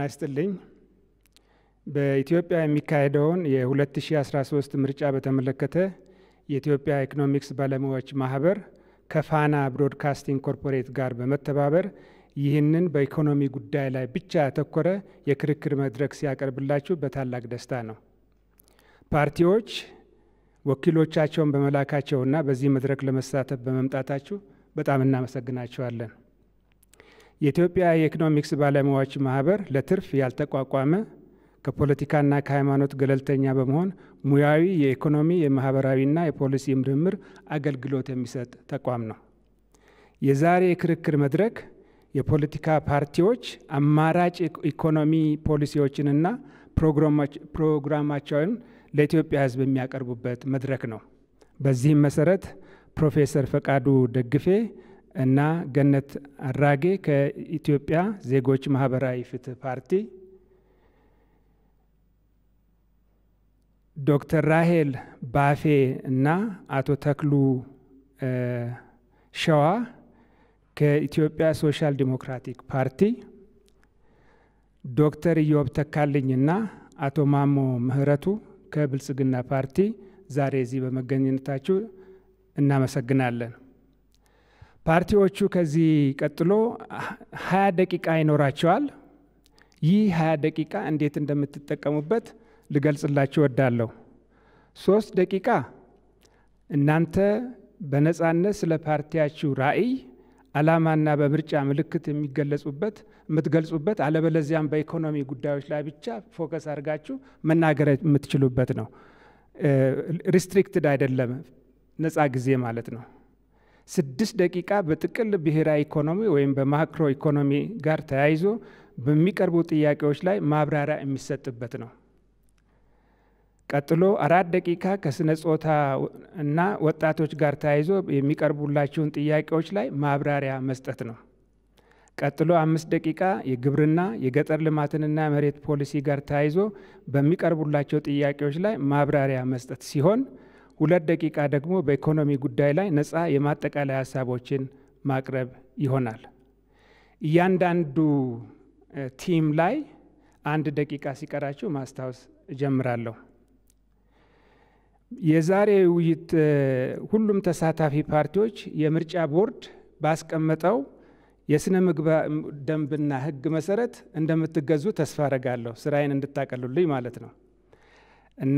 ይስጥልኝ። በኢትዮጵያ የሚካሄደውን የ2013 ምርጫ በተመለከተ የኢትዮጵያ ኢኮኖሚክስ ባለሙያዎች ማህበር ከፋና ብሮድካስቲንግ ኮርፖሬት ጋር በመተባበር ይህንን በኢኮኖሚ ጉዳይ ላይ ብቻ ያተኮረ የክርክር መድረክ ሲያቀርብላችሁ በታላቅ ደስታ ነው። ፓርቲዎች ወኪሎቻቸውን በመላካቸውና በዚህ መድረክ ለመሳተፍ በመምጣታችሁ በጣም እናመሰግናቸዋለን። የኢትዮጵያ የኢኮኖሚክስ ባለሙያዎች ማህበር ለትርፍ ያልተቋቋመ ከፖለቲካና ከሃይማኖት ገለልተኛ በመሆን ሙያዊ የኢኮኖሚ የማህበራዊና የፖሊሲ ምርምር አገልግሎት የሚሰጥ ተቋም ነው። የዛሬ የክርክር መድረክ የፖለቲካ ፓርቲዎች አማራጭ ኢኮኖሚ ፖሊሲዎችንና ፕሮግራማቸውን ለኢትዮጵያ ሕዝብ የሚያቀርቡበት መድረክ ነው። በዚህም መሰረት ፕሮፌሰር ፈቃዱ ደግፌ እና ገነት አራጌ ከኢትዮጵያ ዜጎች ማህበራዊ ፍትህ ፓርቲ፣ ዶክተር ራሄል ባፌ እና አቶ ተክሉ ሸዋ ከኢትዮጵያ ሶሻል ዲሞክራቲክ ፓርቲ፣ ዶክተር ኢዮብ ተካልኝና አቶ ማሞ ምህረቱ ከብልጽግና ፓርቲ ዛሬ እዚህ በመገኘታችሁ እናመሰግናለን። ፓርቲዎቹ ከዚህ ቀጥሎ ሀያ ደቂቃ ይኖራቸዋል። ይህ ሀያ ደቂቃ እንዴት እንደምትጠቀሙበት ልገልጽላችሁ እወዳለሁ። ሶስት ደቂቃ እናንተ በነጻነት ስለ ፓርቲያችሁ ራዕይ፣ ዓላማና በምርጫ ምልክት የሚገለጹበት የምትገልጹበት፣ አለበለዚያም በኢኮኖሚ ጉዳዮች ላይ ብቻ ፎከስ አድርጋችሁ መናገር የምትችሉበት ነው። ሪስትሪክትድ አይደለም፣ ነጻ ጊዜ ማለት ነው። ስድስት ደቂቃ በጥቅል ብሔራዊ ኢኮኖሚ ወይም በማክሮ ኢኮኖሚ ጋር ተያይዞ በሚቀርቡ ጥያቄዎች ላይ ማብራሪያ የሚሰጥበት ነው። ቀጥሎ አራት ደቂቃ ከስነ ጾታ እና ወጣቶች ጋር ተያይዞ የሚቀርቡላችሁን ጥያቄዎች ላይ ማብራሪያ መስጠት ነው። ቀጥሎ አምስት ደቂቃ የግብርና የገጠር ልማትንና መሬት ፖሊሲ ጋር ተያይዞ በሚቀርቡላቸው ጥያቄዎች ላይ ማብራሪያ መስጠት ሲሆን ሁለት ደቂቃ ደግሞ በኢኮኖሚ ጉዳይ ላይ ነፃ የማጠቃለያ ሀሳቦችን ማቅረብ ይሆናል። እያንዳንዱ ቲም ላይ አንድ ደቂቃ ሲቀራችሁ ማስታወስ እጀምራለሁ። የዛሬ ውይይት ሁሉም ተሳታፊ ፓርቲዎች የምርጫ ቦርድ ባስቀመጠው የስነ ምግባር ደንብና ሕግ መሰረት እንደምትገዙ ተስፋ አረጋለሁ። ስራዬን እንድታቀሉልኝ ማለት ነው እና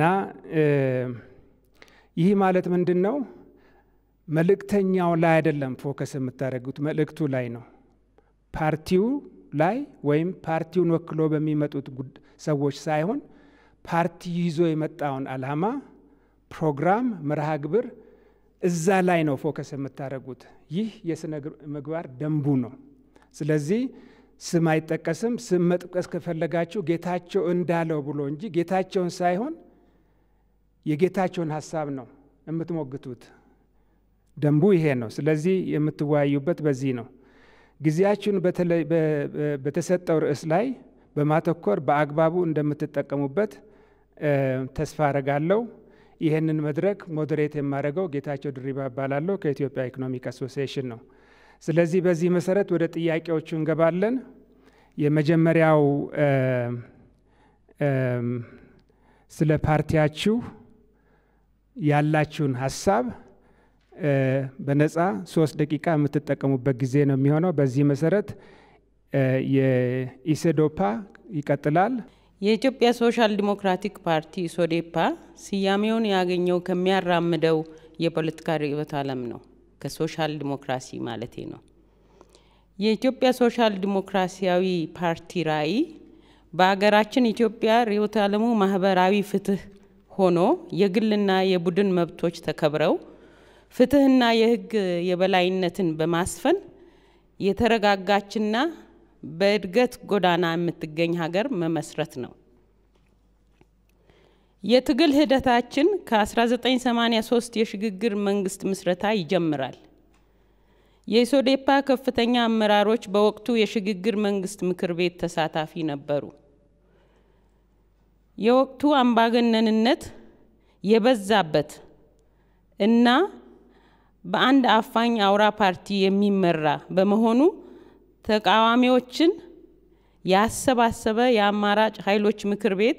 ይህ ማለት ምንድን ነው? መልእክተኛው ላይ አይደለም ፎከስ የምታደርጉት መልእክቱ ላይ ነው። ፓርቲው ላይ ወይም ፓርቲውን ወክሎ በሚመጡት ሰዎች ሳይሆን ፓርቲ ይዞ የመጣውን ዓላማ፣ ፕሮግራም፣ መርሃ ግብር እዛ ላይ ነው ፎከስ የምታደርጉት። ይህ የስነ ምግባር ደንቡ ነው። ስለዚህ ስም አይጠቀስም። ስም መጥቀስ ከፈለጋችሁ ጌታቸው እንዳለው ብሎ እንጂ ጌታቸውን ሳይሆን የጌታቸውን ሀሳብ ነው የምትሞግቱት። ደንቡ ይሄ ነው። ስለዚህ የምትወያዩበት በዚህ ነው። ጊዜያችሁን በተሰጠው ርዕስ ላይ በማተኮር በአግባቡ እንደምትጠቀሙበት ተስፋ አረጋለሁ። ይህንን መድረክ ሞዴሬት የማደርገው ጌታቸው ድሪባ እባላለሁ ከኢትዮጵያ ኢኮኖሚክ አሶሲዬሽን ነው። ስለዚህ በዚህ መሰረት ወደ ጥያቄዎቹ እንገባለን። የመጀመሪያው ስለ ፓርቲያችሁ ያላችሁን ሀሳብ በነፃ ሶስት ደቂቃ የምትጠቀሙበት ጊዜ ነው የሚሆነው። በዚህ መሰረት የኢሴዶፓ ይቀጥላል። የኢትዮጵያ ሶሻል ዲሞክራቲክ ፓርቲ ሶዴፓ ስያሜውን ያገኘው ከሚያራምደው የፖለቲካ ርዕዮተ ዓለም ነው። ከሶሻል ዲሞክራሲ ማለቴ ነው። የኢትዮጵያ ሶሻል ዲሞክራሲያዊ ፓርቲ ራዕይ በሀገራችን ኢትዮጵያ ርዕዮተ ዓለሙ ማህበራዊ ፍትህ ሆኖ የግልና የቡድን መብቶች ተከብረው ፍትህና የሕግ የበላይነትን በማስፈን የተረጋጋችና በእድገት ጎዳና የምትገኝ ሀገር መመስረት ነው። የትግል ሂደታችን ከ1983 የሽግግር መንግስት ምስረታ ይጀምራል። የኢሶዴፓ ከፍተኛ አመራሮች በወቅቱ የሽግግር መንግስት ምክር ቤት ተሳታፊ ነበሩ። የወቅቱ አምባገነንነት የበዛበት እና በአንድ አፋኝ አውራ ፓርቲ የሚመራ በመሆኑ ተቃዋሚዎችን ያሰባሰበ የአማራጭ ኃይሎች ምክር ቤት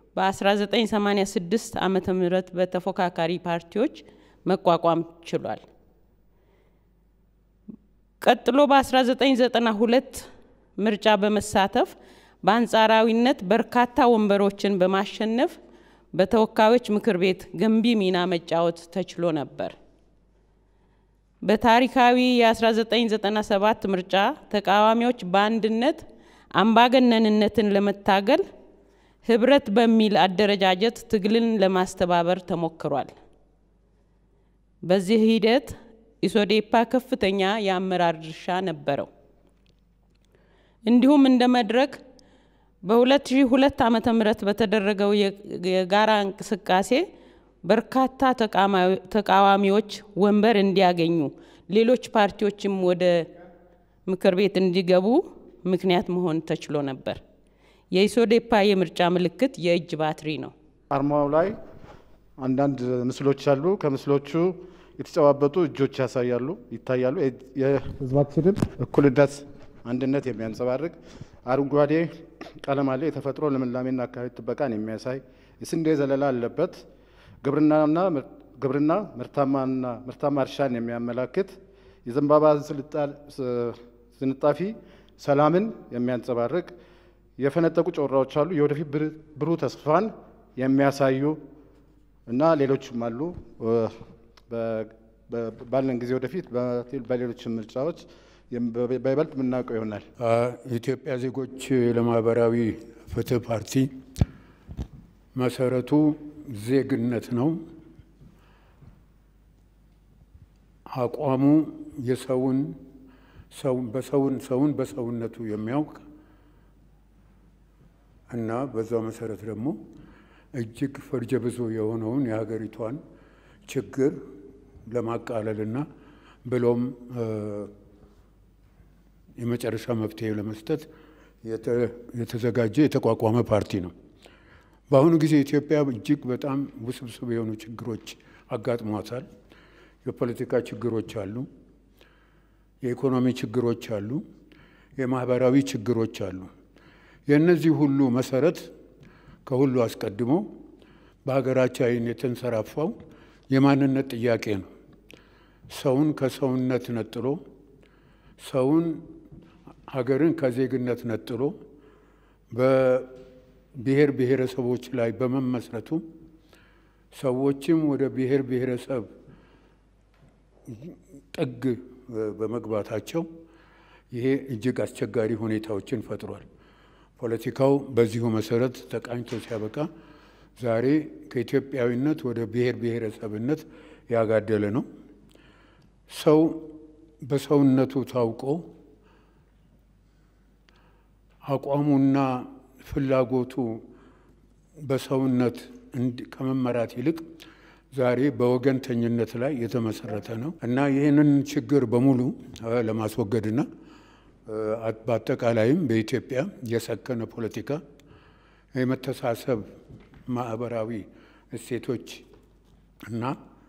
በ1986 ዓመተ ምህረት በተፎካካሪ ፓርቲዎች መቋቋም ችሏል። ቀጥሎ በ1992 ምርጫ በመሳተፍ በአንጻራዊነት በርካታ ወንበሮችን በማሸነፍ በተወካዮች ምክር ቤት ገንቢ ሚና መጫወት ተችሎ ነበር። በታሪካዊ የ1997 ምርጫ ተቃዋሚዎች በአንድነት አምባገነንነትን ለመታገል ህብረት በሚል አደረጃጀት ትግልን ለማስተባበር ተሞክሯል። በዚህ ሂደት ኢሶዴፓ ከፍተኛ የአመራር ድርሻ ነበረው። እንዲሁም እንደ መድረክ በ2002 ዓመተ ምህረት በተደረገው የጋራ እንቅስቃሴ በርካታ ተቃዋሚዎች ወንበር እንዲያገኙ፣ ሌሎች ፓርቲዎችም ወደ ምክር ቤት እንዲገቡ ምክንያት መሆን ተችሎ ነበር። የኢሶዴፓ የምርጫ ምልክት የእጅ ባትሪ ነው። አርማው ላይ አንዳንድ ምስሎች አሉ። ከምስሎቹ የተጨባበጡ እጆች ያሳያሉ ይታያሉ። የህዝባችንን እኩልነት፣ አንድነት የሚያንጸባርቅ አረንጓዴ ቀለም አለ። የተፈጥሮ ልምላሜና አካባቢ ጥበቃን የሚያሳይ የስንዴ ዘለላ አለበት። ግብርናና ግብርና ምርታማና ምርታማ እርሻን የሚያመላክት የዘንባባ ዝንጣፊ ሰላምን የሚያንጸባርቅ የፈነጠቁ ጮራዎች አሉ። የወደፊት ብሩህ ተስፋን የሚያሳዩ እና ሌሎችም አሉ። ባለን ጊዜ ወደፊት በሌሎች ምርጫዎች በይበልጥ የምናውቀው ይሆናል። የኢትዮጵያ ዜጎች ለማህበራዊ ፍትህ ፓርቲ መሰረቱ ዜግነት ነው። አቋሙ የሰውን በሰውን ሰውን በሰውነቱ የሚያውቅ እና በዛው መሰረት ደግሞ እጅግ ፈርጀ ብዙ የሆነውን የሀገሪቷን ችግር ለማቃለልና ብሎም የመጨረሻ መፍትሄ ለመስጠት የተዘጋጀ የተቋቋመ ፓርቲ ነው። በአሁኑ ጊዜ ኢትዮጵያ እጅግ በጣም ውስብስብ የሆኑ ችግሮች አጋጥሟታል። የፖለቲካ ችግሮች አሉ፣ የኢኮኖሚ ችግሮች አሉ፣ የማህበራዊ ችግሮች አሉ። የእነዚህ ሁሉ መሰረት ከሁሉ አስቀድሞ በሀገራችን የተንሰራፋው የማንነት ጥያቄ ነው። ሰውን ከሰውነት ነጥሎ ሰውን ሀገርን ከዜግነት ነጥሎ በብሔር ብሔረሰቦች ላይ በመመስረቱ ሰዎችም ወደ ብሔር ብሔረሰብ ጥግ በመግባታቸው ይሄ እጅግ አስቸጋሪ ሁኔታዎችን ፈጥሯል። ፖለቲካው በዚሁ መሰረት ተቃኝቶ ሲያበቃ ዛሬ ከኢትዮጵያዊነት ወደ ብሔር ብሔረሰብነት ያጋደለ ነው። ሰው በሰውነቱ ታውቆ አቋሙና ፍላጎቱ በሰውነት ከመመራት ይልቅ ዛሬ በወገንተኝነት ላይ የተመሰረተ ነው እና ይህንን ችግር በሙሉ ለማስወገድና በአጠቃላይም በኢትዮጵያ የሰከነ ፖለቲካ የመተሳሰብ ማህበራዊ እሴቶች እና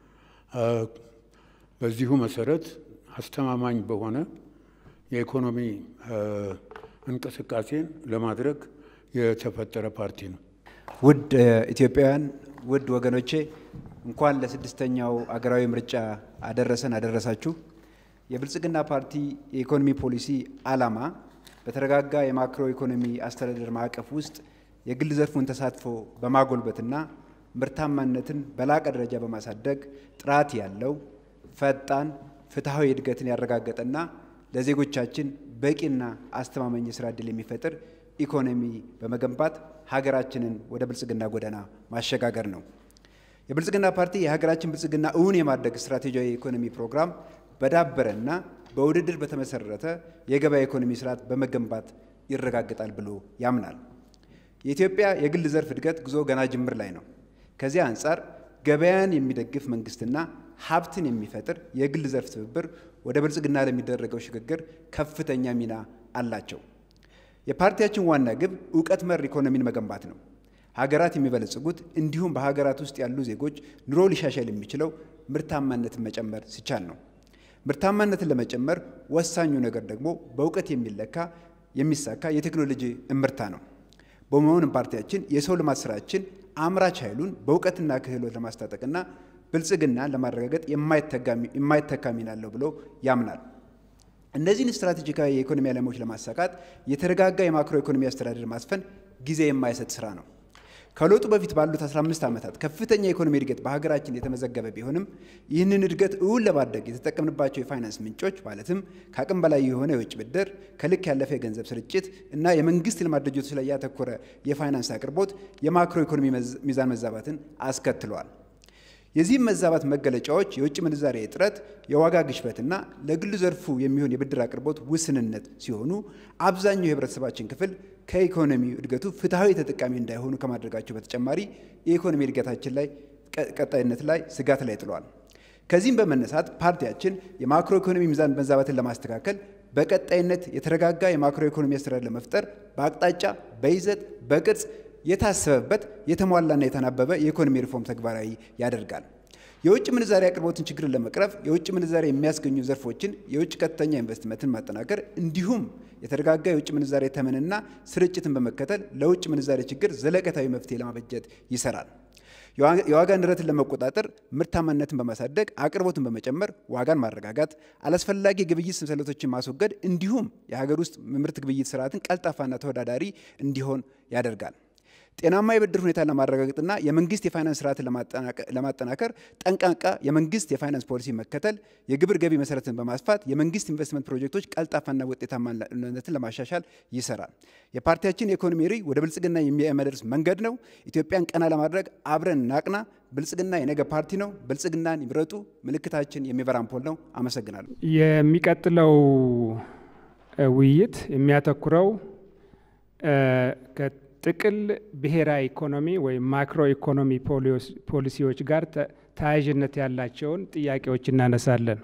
በዚሁ መሰረት አስተማማኝ በሆነ የኢኮኖሚ እንቅስቃሴን ለማድረግ የተፈጠረ ፓርቲ ነው። ውድ ኢትዮጵያውያን፣ ውድ ወገኖቼ እንኳን ለስድስተኛው አገራዊ ምርጫ አደረሰን አደረሳችሁ። የብልጽግና ፓርቲ የኢኮኖሚ ፖሊሲ ዓላማ በተረጋጋ የማክሮ ኢኮኖሚ አስተዳደር ማዕቀፍ ውስጥ የግል ዘርፉን ተሳትፎ በማጎልበትና ምርታማነትን በላቀ ደረጃ በማሳደግ ጥራት ያለው ፈጣን፣ ፍትሐዊ እድገትን ያረጋገጠና ለዜጎቻችን በቂና አስተማማኝ የስራ ዕድል የሚፈጥር ኢኮኖሚ በመገንባት ሀገራችንን ወደ ብልጽግና ጎዳና ማሸጋገር ነው። የብልጽግና ፓርቲ የሀገራችን ብልጽግና እውን የማድረግ ስትራቴጂያዊ የኢኮኖሚ ፕሮግራም በዳበረና በውድድር በተመሰረተ የገበያ ኢኮኖሚ ስርዓት በመገንባት ይረጋገጣል ብሎ ያምናል። የኢትዮጵያ የግል ዘርፍ እድገት ጉዞ ገና ጅምር ላይ ነው። ከዚህ አንጻር ገበያን የሚደግፍ መንግስትና ሀብትን የሚፈጥር የግል ዘርፍ ትብብር ወደ ብልጽግና ለሚደረገው ሽግግር ከፍተኛ ሚና አላቸው። የፓርቲያችን ዋና ግብ እውቀት መር ኢኮኖሚን መገንባት ነው። ሀገራት የሚበለጽጉት እንዲሁም በሀገራት ውስጥ ያሉ ዜጎች ኑሮ ሊሻሻል የሚችለው ምርታማነትን መጨመር ሲቻል ነው። ምርታማነትን ለመጨመር ወሳኙ ነገር ደግሞ በእውቀት የሚለካ የሚሳካ የቴክኖሎጂ እምርታ ነው። በመሆኑም ፓርቲያችን የሰው ልማት ስራችን አምራች ኃይሉን በእውቀትና ክህሎት ለማስታጠቅና ብልጽግናን ለማረጋገጥ የማይተካ ሚና አለው ብሎ ያምናል። እነዚህን ስትራቴጂካዊ የኢኮኖሚ ዓላማዎች ለማሳካት የተረጋጋ የማክሮ ኢኮኖሚ አስተዳደር ማስፈን ጊዜ የማይሰጥ ስራ ነው። ከለውጡ በፊት ባሉት 15 ዓመታት ከፍተኛ የኢኮኖሚ እድገት በሀገራችን የተመዘገበ ቢሆንም ይህንን እድገት እውን ለማድረግ የተጠቀምንባቸው የፋይናንስ ምንጮች ማለትም ከአቅም በላይ የሆነ የውጭ ብድር፣ ከልክ ያለፈ የገንዘብ ስርጭት እና የመንግስት ልማት ድርጅቶች ላይ ያተኮረ የፋይናንስ አቅርቦት የማክሮ ኢኮኖሚ ሚዛን መዛባትን አስከትሏል። የዚህም መዛባት መገለጫዎች የውጭ ምንዛሬ እጥረት፣ የዋጋ ግሽበትና ለግሉ ዘርፉ የሚሆን የብድር አቅርቦት ውስንነት ሲሆኑ አብዛኛው የህብረተሰባችን ክፍል ከኢኮኖሚ እድገቱ ፍትሐዊ ተጠቃሚ እንዳይሆኑ ከማድረጋቸው በተጨማሪ የኢኮኖሚ እድገታችን ላይ ቀጣይነት ላይ ስጋት ላይ ጥሏል። ከዚህም በመነሳት ፓርቲያችን የማክሮ ኢኮኖሚ ሚዛን መዛባትን ለማስተካከል በቀጣይነት የተረጋጋ የማክሮ ኢኮኖሚ አስተዳደር ለመፍጠር በአቅጣጫ፣ በይዘት፣ በቅርጽ የታሰበበት የተሟላና የተናበበ የኢኮኖሚ ሪፎርም ተግባራዊ ያደርጋል። የውጭ ምንዛሪ አቅርቦትን ችግርን ለመቅረፍ የውጭ ምንዛሪ የሚያስገኙ ዘርፎችን የውጭ ቀጥተኛ ኢንቨስትመንትን ማጠናከር እንዲሁም የተረጋጋ የውጭ ምንዛሬ ተመንና ስርጭትን በመከተል ለውጭ ምንዛሬ ችግር ዘለቀታዊ መፍትሄ ለማበጀት ይሰራል። የዋጋ ንረትን ለመቆጣጠር ምርታማነትን በማሳደግ አቅርቦትን በመጨመር ዋጋን ማረጋጋት፣ አላስፈላጊ ግብይት ሰንሰለቶችን ማስወገድ እንዲሁም የሀገር ውስጥ ምርት ግብይት ስርዓትን ቀልጣፋና ተወዳዳሪ እንዲሆን ያደርጋል። ጤናማ የብድር ሁኔታን ለማረጋገጥና የመንግስት የፋይናንስ ስርዓትን ለማጠናከር ጠንቃቃ የመንግስት የፋይናንስ ፖሊሲ መከተል፣ የግብር ገቢ መሰረትን በማስፋት የመንግስት ኢንቨስትመንት ፕሮጀክቶች ቀልጣፋና ውጤታማነትን ለማሻሻል ይሰራል። የፓርቲያችን የኢኮኖሚ ርዕይ ወደ ብልጽግና የሚያመደርስ መንገድ ነው። ኢትዮጵያን ቀና ለማድረግ አብረን ናቅና። ብልጽግና የነገ ፓርቲ ነው። ብልጽግናን ይምረጡ። ምልክታችን የሚበራ አምፖል ነው። አመሰግናለሁ። የሚቀጥለው ውይይት የሚያተኩረው ጥቅል ብሔራዊ ኢኮኖሚ ወይም ማክሮ ኢኮኖሚ ፖሊሲዎች ጋር ተያያዥነት ያላቸውን ጥያቄዎች እናነሳለን።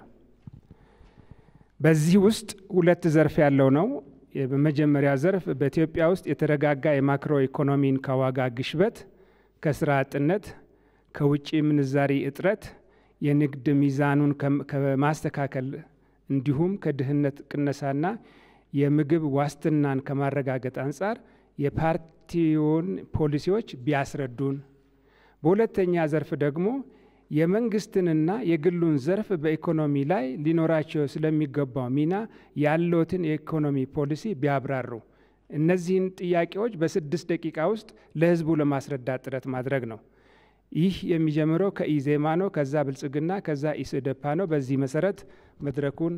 በዚህ ውስጥ ሁለት ዘርፍ ያለው ነው። በመጀመሪያ ዘርፍ በኢትዮጵያ ውስጥ የተረጋጋ የማክሮ ኢኮኖሚን ከዋጋ ግሽበት፣ ከስራ አጥነት፣ ከውጭ ምንዛሪ እጥረት፣ የንግድ ሚዛኑን ከማስተካከል እንዲሁም ከድህነት ቅነሳና የምግብ ዋስትናን ከማረጋገጥ አንጻር የፓርቲውን ፖሊሲዎች ቢያስረዱን። በሁለተኛ ዘርፍ ደግሞ የመንግስትንና የግሉን ዘርፍ በኢኮኖሚ ላይ ሊኖራቸው ስለሚገባው ሚና ያለዎትን የኢኮኖሚ ፖሊሲ ቢያብራሩ። እነዚህን ጥያቄዎች በስድስት ደቂቃ ውስጥ ለህዝቡ ለማስረዳት ጥረት ማድረግ ነው። ይህ የሚጀምረው ከኢዜማ ነው፣ ከዛ ብልጽግና፣ ከዛ ኢሰደፓ ነው። በዚህ መሰረት መድረኩን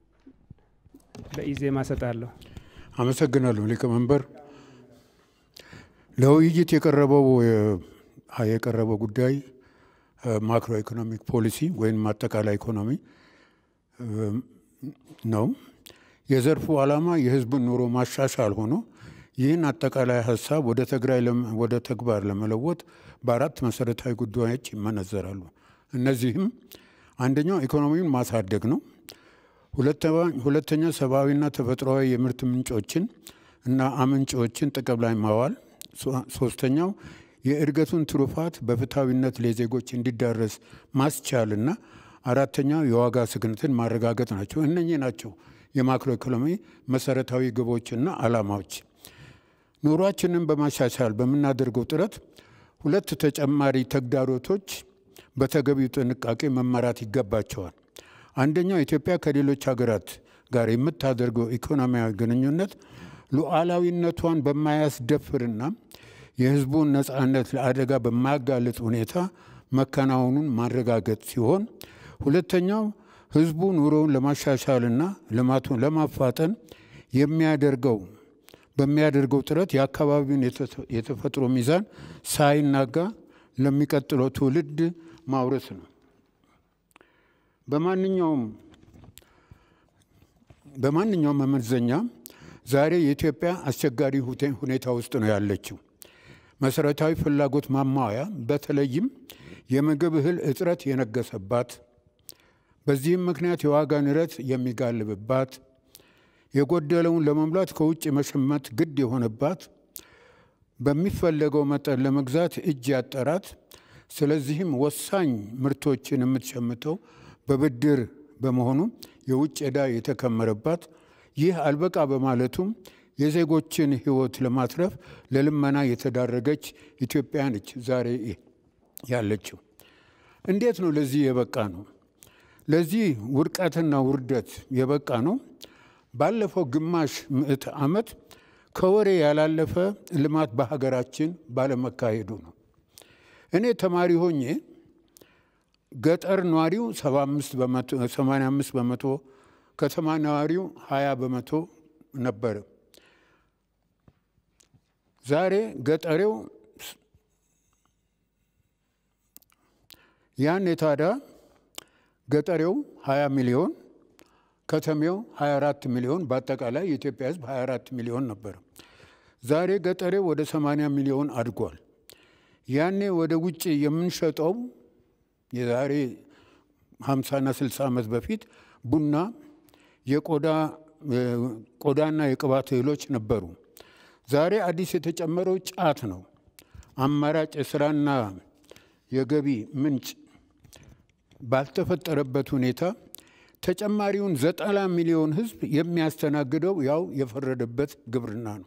ለኢዜማ ሰጣለሁ። አመሰግናለሁ ሊቀመንበር። ለውይይት የቀረበው የቀረበው ጉዳይ ማክሮ ኢኮኖሚክ ፖሊሲ ወይም አጠቃላይ ኢኮኖሚ ነው። የዘርፉ ዓላማ የህዝብን ኑሮ ማሻሻል ሆኖ ይህን አጠቃላይ ሀሳብ ወደ ትግራይ ወደ ተግባር ለመለወጥ በአራት መሰረታዊ ጉዳዮች ይመነዘራሉ። እነዚህም አንደኛው ኢኮኖሚውን ማሳደግ ነው። ሁለተኛ ሰብአዊና ተፈጥሯዊ የምርት ምንጮችን እና አመንጮችን ጥቅም ላይ ማዋል። ሶስተኛው የእድገቱን ትሩፋት በፍትሐዊነት ለዜጎች እንዲዳረስ ማስቻልና አራተኛው የዋጋ ስግነትን ማረጋገጥ ናቸው። እነኚህ ናቸው የማክሮ ኢኮኖሚ መሰረታዊ ግቦችና ዓላማዎች። ኑሯችንን በማሻሻል በምናደርገው ጥረት ሁለት ተጨማሪ ተግዳሮቶች በተገቢው ጥንቃቄ መመራት ይገባቸዋል። አንደኛው ኢትዮጵያ ከሌሎች ሀገራት ጋር የምታደርገው ኢኮኖሚያዊ ግንኙነት ሉዓላዊነቷን በማያስደፍርና የሕዝቡን ነፃነት ለአደጋ በማያጋልጥ ሁኔታ መከናወኑን ማረጋገጥ ሲሆን፣ ሁለተኛው ሕዝቡ ኑሮውን ለማሻሻልና ልማቱን ለማፋጠን የሚያደርገው በሚያደርገው ጥረት የአካባቢውን የተፈጥሮ ሚዛን ሳይናጋ ለሚቀጥለው ትውልድ ማውረስ ነው። በማንኛውም በማንኛውም መመዘኛ ዛሬ የኢትዮጵያ አስቸጋሪ ሁኔታ ውስጥ ነው ያለችው። መሰረታዊ ፍላጎት ማሟያ በተለይም የምግብ እህል እጥረት የነገሰባት፣ በዚህም ምክንያት የዋጋ ንረት የሚጋልብባት፣ የጎደለውን ለመሙላት ከውጭ መሸመት ግድ የሆነባት፣ በሚፈለገው መጠን ለመግዛት እጅ ያጠራት፣ ስለዚህም ወሳኝ ምርቶችን የምትሸምተው በብድር በመሆኑ የውጭ ዕዳ የተከመረባት፣ ይህ አልበቃ በማለቱም የዜጎችን ሕይወት ለማትረፍ ለልመና የተዳረገች ኢትዮጵያ ነች ዛሬ ያለችው። እንዴት ነው ለዚህ የበቃ ነው? ለዚህ ውድቀትና ውርደት የበቃ ነው ባለፈው ግማሽ ምዕተ ዓመት ከወሬ ያላለፈ ልማት በሀገራችን ባለመካሄዱ ነው። እኔ ተማሪ ሆኜ ገጠር ነዋሪው 85 በመቶ ከተማ ነዋሪው 20 በመቶ ነበረ። ዛሬ ገጠሬው ያኔ ታዲያ ገጠሬው 20 ሚሊዮን ከተሜው 24 ሚሊዮን በአጠቃላይ የኢትዮጵያ ሕዝብ 24 ሚሊዮን ነበር። ዛሬ ገጠሬው ወደ 80 ሚሊዮን አድጓል። ያኔ ወደ ውጭ የምንሸጠው የዛሬ 50ና 60 ዓመት በፊት ቡና፣ የቆዳ ቆዳና የቅባት እህሎች ነበሩ። ዛሬ አዲስ የተጨመረው ጫት ነው። አማራጭ የስራና የገቢ ምንጭ ባልተፈጠረበት ሁኔታ ተጨማሪውን ዘጠና ሚሊዮን ህዝብ የሚያስተናግደው ያው የፈረደበት ግብርና ነው።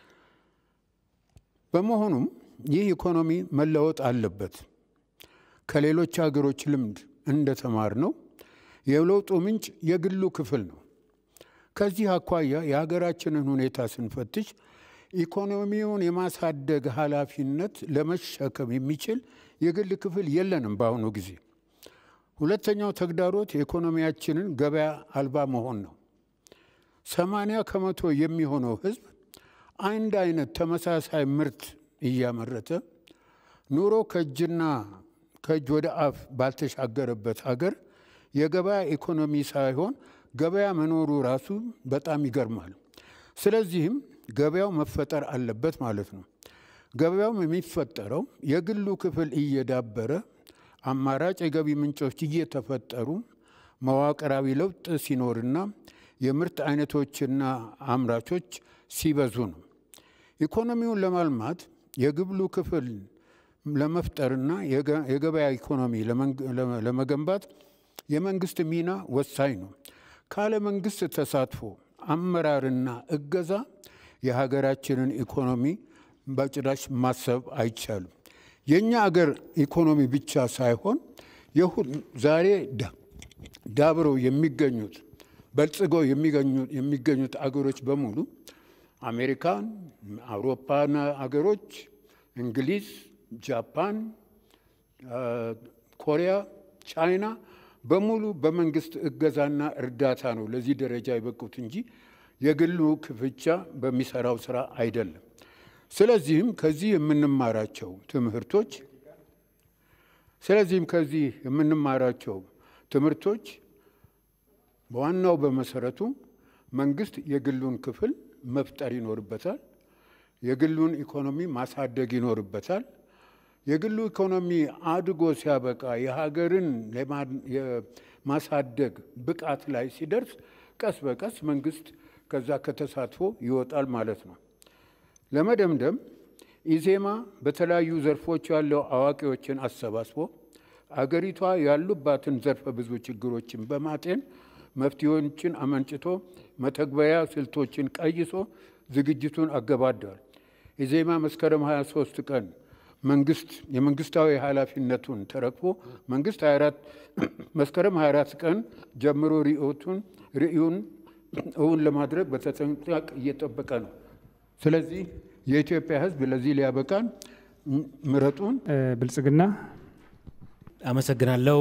በመሆኑም ይህ ኢኮኖሚ መለወጥ አለበት። ከሌሎች ሀገሮች ልምድ እንደተማር ነው የለውጡ ምንጭ የግሉ ክፍል ነው። ከዚህ አኳያ የሀገራችንን ሁኔታ ስንፈትሽ ኢኮኖሚውን የማሳደግ ኃላፊነት ለመሸከም የሚችል የግል ክፍል የለንም በአሁኑ ጊዜ። ሁለተኛው ተግዳሮት የኢኮኖሚያችንን ገበያ አልባ መሆን ነው። ሰማንያ ከመቶ የሚሆነው ህዝብ አንድ አይነት ተመሳሳይ ምርት እያመረተ ኑሮ ከእጅና ከእጅ ወደ አፍ ባልተሻገረበት ሀገር የገበያ ኢኮኖሚ ሳይሆን ገበያ መኖሩ ራሱ በጣም ይገርማል። ስለዚህም ገበያው መፈጠር አለበት ማለት ነው። ገበያውም የሚፈጠረው የግሉ ክፍል እየዳበረ አማራጭ የገቢ ምንጮች እየተፈጠሩ መዋቅራዊ ለውጥ ሲኖርና የምርት አይነቶችና አምራቾች ሲበዙ ነው። ኢኮኖሚውን ለማልማት የግሉ ክፍል ለመፍጠርና የገበያ ኢኮኖሚ ለመገንባት የመንግስት ሚና ወሳኝ ነው። ካለ መንግስት ተሳትፎ አመራርና እገዛ የሀገራችንን ኢኮኖሚ በጭራሽ ማሰብ አይቻልም። የእኛ አገር ኢኮኖሚ ብቻ ሳይሆን ዛሬ ዳብረው የሚገኙት በልጽገው የሚገኙት አገሮች በሙሉ አሜሪካን፣ አውሮፓን አገሮች፣ እንግሊዝ፣ ጃፓን፣ ኮሪያ፣ ቻይና በሙሉ በመንግስት እገዛና እርዳታ ነው ለዚህ ደረጃ የበቁት እንጂ የግሉ ክፍቻ በሚሰራው ስራ አይደለም። ስለዚህም ከዚህ የምንማራቸው ትምህርቶች ስለዚህም ከዚህ የምንማራቸው ትምህርቶች በዋናው በመሰረቱ መንግስት የግሉን ክፍል መፍጠር ይኖርበታል። የግሉን ኢኮኖሚ ማሳደግ ይኖርበታል። የግሉ ኢኮኖሚ አድጎ ሲያበቃ የሀገርን የማሳደግ ብቃት ላይ ሲደርስ ቀስ በቀስ መንግስት ከዛ ከተሳትፎ ይወጣል ማለት ነው። ለመደምደም ኢዜማ በተለያዩ ዘርፎች ያለው አዋቂዎችን አሰባስቦ አገሪቷ ያሉባትን ዘርፈ ብዙ ችግሮችን በማጤን መፍትሄዎችን አመንጭቶ መተግበሪያ ስልቶችን ቀይሶ ዝግጅቱን አገባደዋል። ኢዜማ መስከረም 23 ቀን መንግስት የመንግስታዊ ኃላፊነቱን ተረክቦ መንግስት 24 መስከረም 24 ቀን ጀምሮ ርዕዮቱን ርዕዩን እውን ለማድረግ በተጠንቀቅ እየጠበቀ ነው። ስለዚህ የኢትዮጵያ ሕዝብ ለዚህ ሊያበቃን ምረጡን። ብልጽግና አመሰግናለሁ።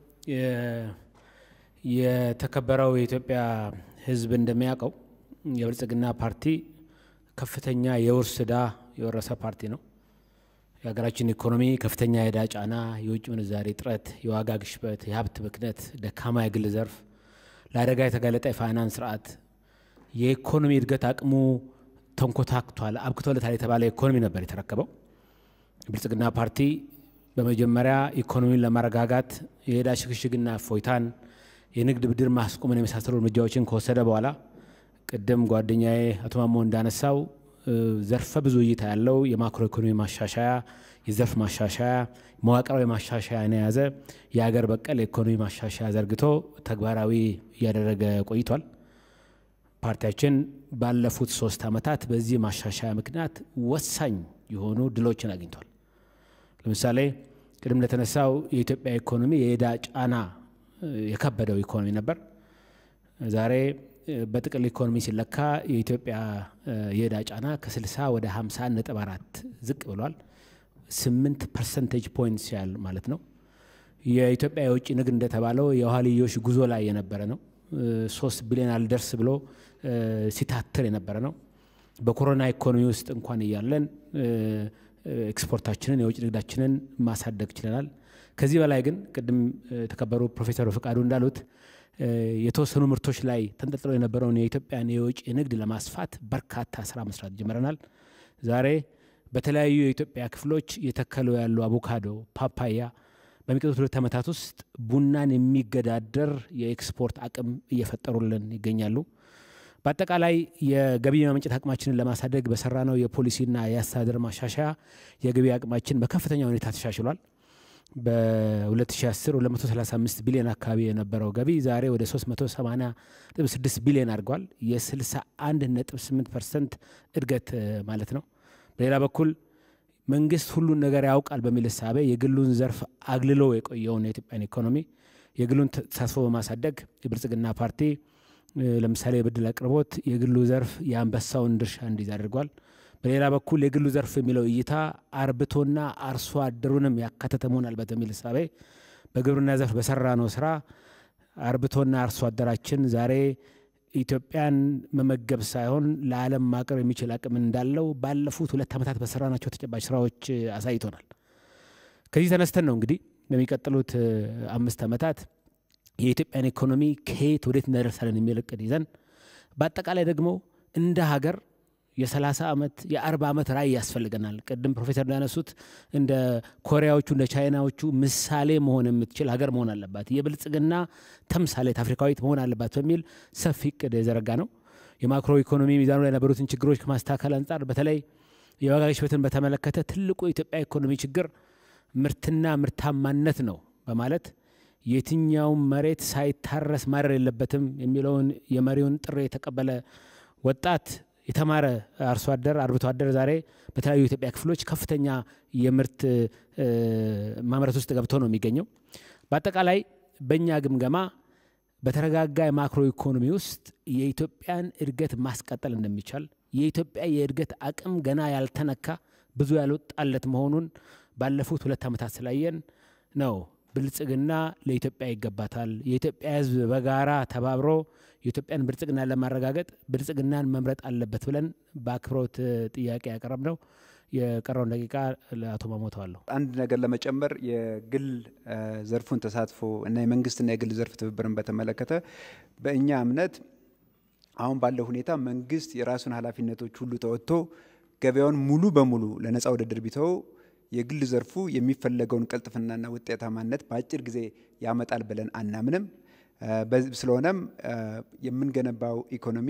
የተከበረው የኢትዮጵያ ሕዝብ እንደሚያውቀው የብልጽግና ፓርቲ ከፍተኛ የውርስ ዕዳ የወረሰ ፓርቲ ነው። የሀገራችን ኢኮኖሚ ከፍተኛ የዕዳ ጫና፣ የውጭ ምንዛሬ እጥረት፣ የዋጋ ግሽበት፣ የሀብት ብክነት፣ ደካማ የግል ዘርፍ፣ ለአደጋ የተጋለጠ የፋይናንስ ስርዓት፣ የኢኮኖሚ እድገት አቅሙ ተንኮታክቷል፣ አብክቶለታል የተባለ ኢኮኖሚ ነበር የተረከበው። ብልጽግና ፓርቲ በመጀመሪያ ኢኮኖሚን ለማረጋጋት የዕዳ ሽግሽግና እፎይታን፣ የንግድ ብድር ማስቆምን የመሳሰሉ እርምጃዎችን ከወሰደ በኋላ ቅድም ጓደኛዬ አቶ ማሞ እንዳነሳው ዘርፈ ብዙ እይታ ያለው የማክሮ ኢኮኖሚ ማሻሻያ፣ የዘርፍ ማሻሻያ፣ መዋቅራዊ ማሻሻያን የያዘ የሀገር በቀል የኢኮኖሚ ማሻሻያ ዘርግቶ ተግባራዊ እያደረገ ቆይቷል። ፓርቲያችን ባለፉት ሶስት ዓመታት በዚህ ማሻሻያ ምክንያት ወሳኝ የሆኑ ድሎችን አግኝቷል። ለምሳሌ ቅድም እንደተነሳው የኢትዮጵያ ኢኮኖሚ የዕዳ ጫና የከበደው ኢኮኖሚ ነበር። ዛሬ በጥቅል ኢኮኖሚ ሲለካ የኢትዮጵያ የዕዳ ጫና ከ60 ወደ 50 ነጥብ አራት ዝቅ ብሏል። 8 ፐርሰንቴጅ ፖይንትስ ያህል ማለት ነው። የኢትዮጵያ የውጭ ንግድ እንደተባለው የኋልዮሽ ጉዞ ላይ የነበረ ነው። ሶስት ቢሊዮን አልደርስ ብሎ ሲታትር የነበረ ነው። በኮሮና ኢኮኖሚ ውስጥ እንኳን እያለን ኤክስፖርታችንን የውጭ ንግዳችንን ማሳደግ ችለናል። ከዚህ በላይ ግን ቅድም የተከበሩ ፕሮፌሰር ፍቃዱ እንዳሉት የተወሰኑ ምርቶች ላይ ተንጠልጥሎ የነበረውን የኢትዮጵያን የውጭ ንግድ ለማስፋት በርካታ ስራ መስራት ጀምረናል። ዛሬ በተለያዩ የኢትዮጵያ ክፍሎች የተከሉ ያሉ አቮካዶ፣ ፓፓያ በሚቀጥሉት ሁለት ዓመታት ውስጥ ቡናን የሚገዳደር የኤክስፖርት አቅም እየፈጠሩልን ይገኛሉ። በአጠቃላይ የገቢ ማመንጨት አቅማችንን ለማሳደግ በሰራነው የፖሊሲና የአስተዳደር ማሻሻያ የገቢ አቅማችን በከፍተኛ ሁኔታ ተሻሽሏል። በ2010 235 ቢሊዮን አካባቢ የነበረው ገቢ ዛሬ ወደ 380.6 ቢሊዮን አድርጓል። የ61.8 ፐርሰንት እድገት ማለት ነው። በሌላ በኩል መንግስት ሁሉን ነገር ያውቃል በሚል እሳቤ የግሉን ዘርፍ አግልሎ የቆየውን የኢትዮጵያን ኢኮኖሚ የግሉን ተሳትፎ በማሳደግ የብልጽግና ፓርቲ ለምሳሌ የብድር አቅርቦት የግሉ ዘርፍ የአንበሳውን ድርሻ እንዲይዝ አድርጓል። በሌላ በኩል የግሉ ዘርፍ የሚለው እይታ አርብቶና አርሶ አደሩንም ያካተተ መሆን አለበት በሚል እሳቤ በግብርና ዘርፍ በሰራ ነው ስራ አርብቶና አርሶ አደራችን ዛሬ ኢትዮጵያን መመገብ ሳይሆን ለዓለም ማቅረብ የሚችል አቅም እንዳለው ባለፉት ሁለት ዓመታት በሰራናቸው ተጨባጭ ስራዎች አሳይቶናል። ከዚህ ተነስተን ነው እንግዲህ በሚቀጥሉት አምስት ዓመታት የኢትዮጵያን ኢኮኖሚ ከየት ወዴት እናደርሳለን የሚል እቅድ ይዘን በአጠቃላይ ደግሞ እንደ ሀገር የ30 ዓመት የ40 ዓመት ራዕይ ያስፈልገናል። ቅድም ፕሮፌሰር እንዳነሱት እንደ ኮሪያዎቹ እንደ ቻይናዎቹ ምሳሌ መሆን የምትችል ሀገር መሆን አለባት፣ የብልጽግና ተምሳሌት አፍሪካዊት መሆን አለባት በሚል ሰፊ እቅድ የዘረጋ ነው። የማክሮ ኢኮኖሚ ሚዛኑ ላይ የነበሩትን ችግሮች ከማስተካከል አንጻር በተለይ የዋጋ ግሽበትን በተመለከተ ትልቁ የኢትዮጵያ ኢኮኖሚ ችግር ምርትና ምርታማነት ነው በማለት የትኛውም መሬት ሳይታረስ ማረር የለበትም የሚለውን የመሪውን ጥሪ የተቀበለ ወጣት የተማረ አርሶ አደር አርብቶ አደር ዛሬ በተለያዩ የኢትዮጵያ ክፍሎች ከፍተኛ የምርት ማምረት ውስጥ ገብቶ ነው የሚገኘው። በአጠቃላይ በእኛ ግምገማ በተረጋጋ የማክሮ ኢኮኖሚ ውስጥ የኢትዮጵያን እድገት ማስቀጠል እንደሚቻል የኢትዮጵያ የእድገት አቅም ገና ያልተነካ ብዙ ያልወጣለት መሆኑን ባለፉት ሁለት ዓመታት ስላየን ነው ብልጽግና ለኢትዮጵያ ይገባታል፣ የኢትዮጵያ ሕዝብ በጋራ ተባብሮ የኢትዮጵያን ብልጽግና ለማረጋገጥ ብልጽግናን መምረጥ አለበት ብለን በአክብሮት ጥያቄ ያቀረብ ነው። የቀረውን ደቂቃ ለአቶ ማሞተዋለሁ። አንድ ነገር ለመጨመር የግል ዘርፉን ተሳትፎ እና የመንግስትና የግል ዘርፍ ትብብርን በተመለከተ በእኛ እምነት አሁን ባለው ሁኔታ መንግስት የራሱን ኃላፊነቶች ሁሉ ተወጥቶ ገበያውን ሙሉ በሙሉ ለነፃ ውድድር ቢተው የግል ዘርፉ የሚፈለገውን ቅልጥፍናና ውጤታማነት በአጭር ጊዜ ያመጣል ብለን አናምንም። ስለሆነም የምንገነባው ኢኮኖሚ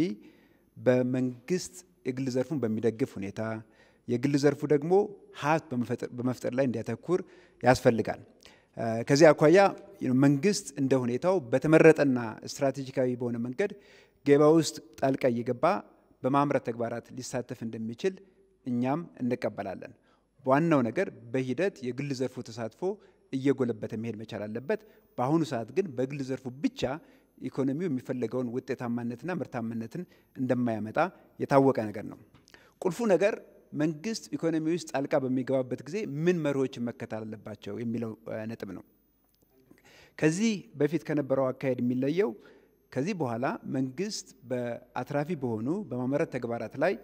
በመንግስት የግል ዘርፉን በሚደግፍ ሁኔታ የግል ዘርፉ ደግሞ ሀብት በመፍጠር ላይ እንዲያተኩር ያስፈልጋል። ከዚህ አኳያ መንግስት እንደ ሁኔታው በተመረጠና ስትራቴጂካዊ በሆነ መንገድ ገበያ ውስጥ ጣልቃ እየገባ በማምረት ተግባራት ሊሳተፍ እንደሚችል እኛም እንቀበላለን። ዋናው ነገር በሂደት የግል ዘርፉ ተሳትፎ እየጎለበተ መሄድ መቻል አለበት። በአሁኑ ሰዓት ግን በግል ዘርፉ ብቻ ኢኮኖሚው የሚፈለገውን ውጤታማነትና ምርታማነትን እንደማያመጣ የታወቀ ነገር ነው። ቁልፉ ነገር መንግስት ኢኮኖሚ ውስጥ ጣልቃ በሚገባበት ጊዜ ምን መርሆችን መከተል አለባቸው የሚለው ነጥብ ነው። ከዚህ በፊት ከነበረው አካሄድ የሚለየው ከዚህ በኋላ መንግስት በአትራፊ በሆኑ በማምረት ተግባራት ላይ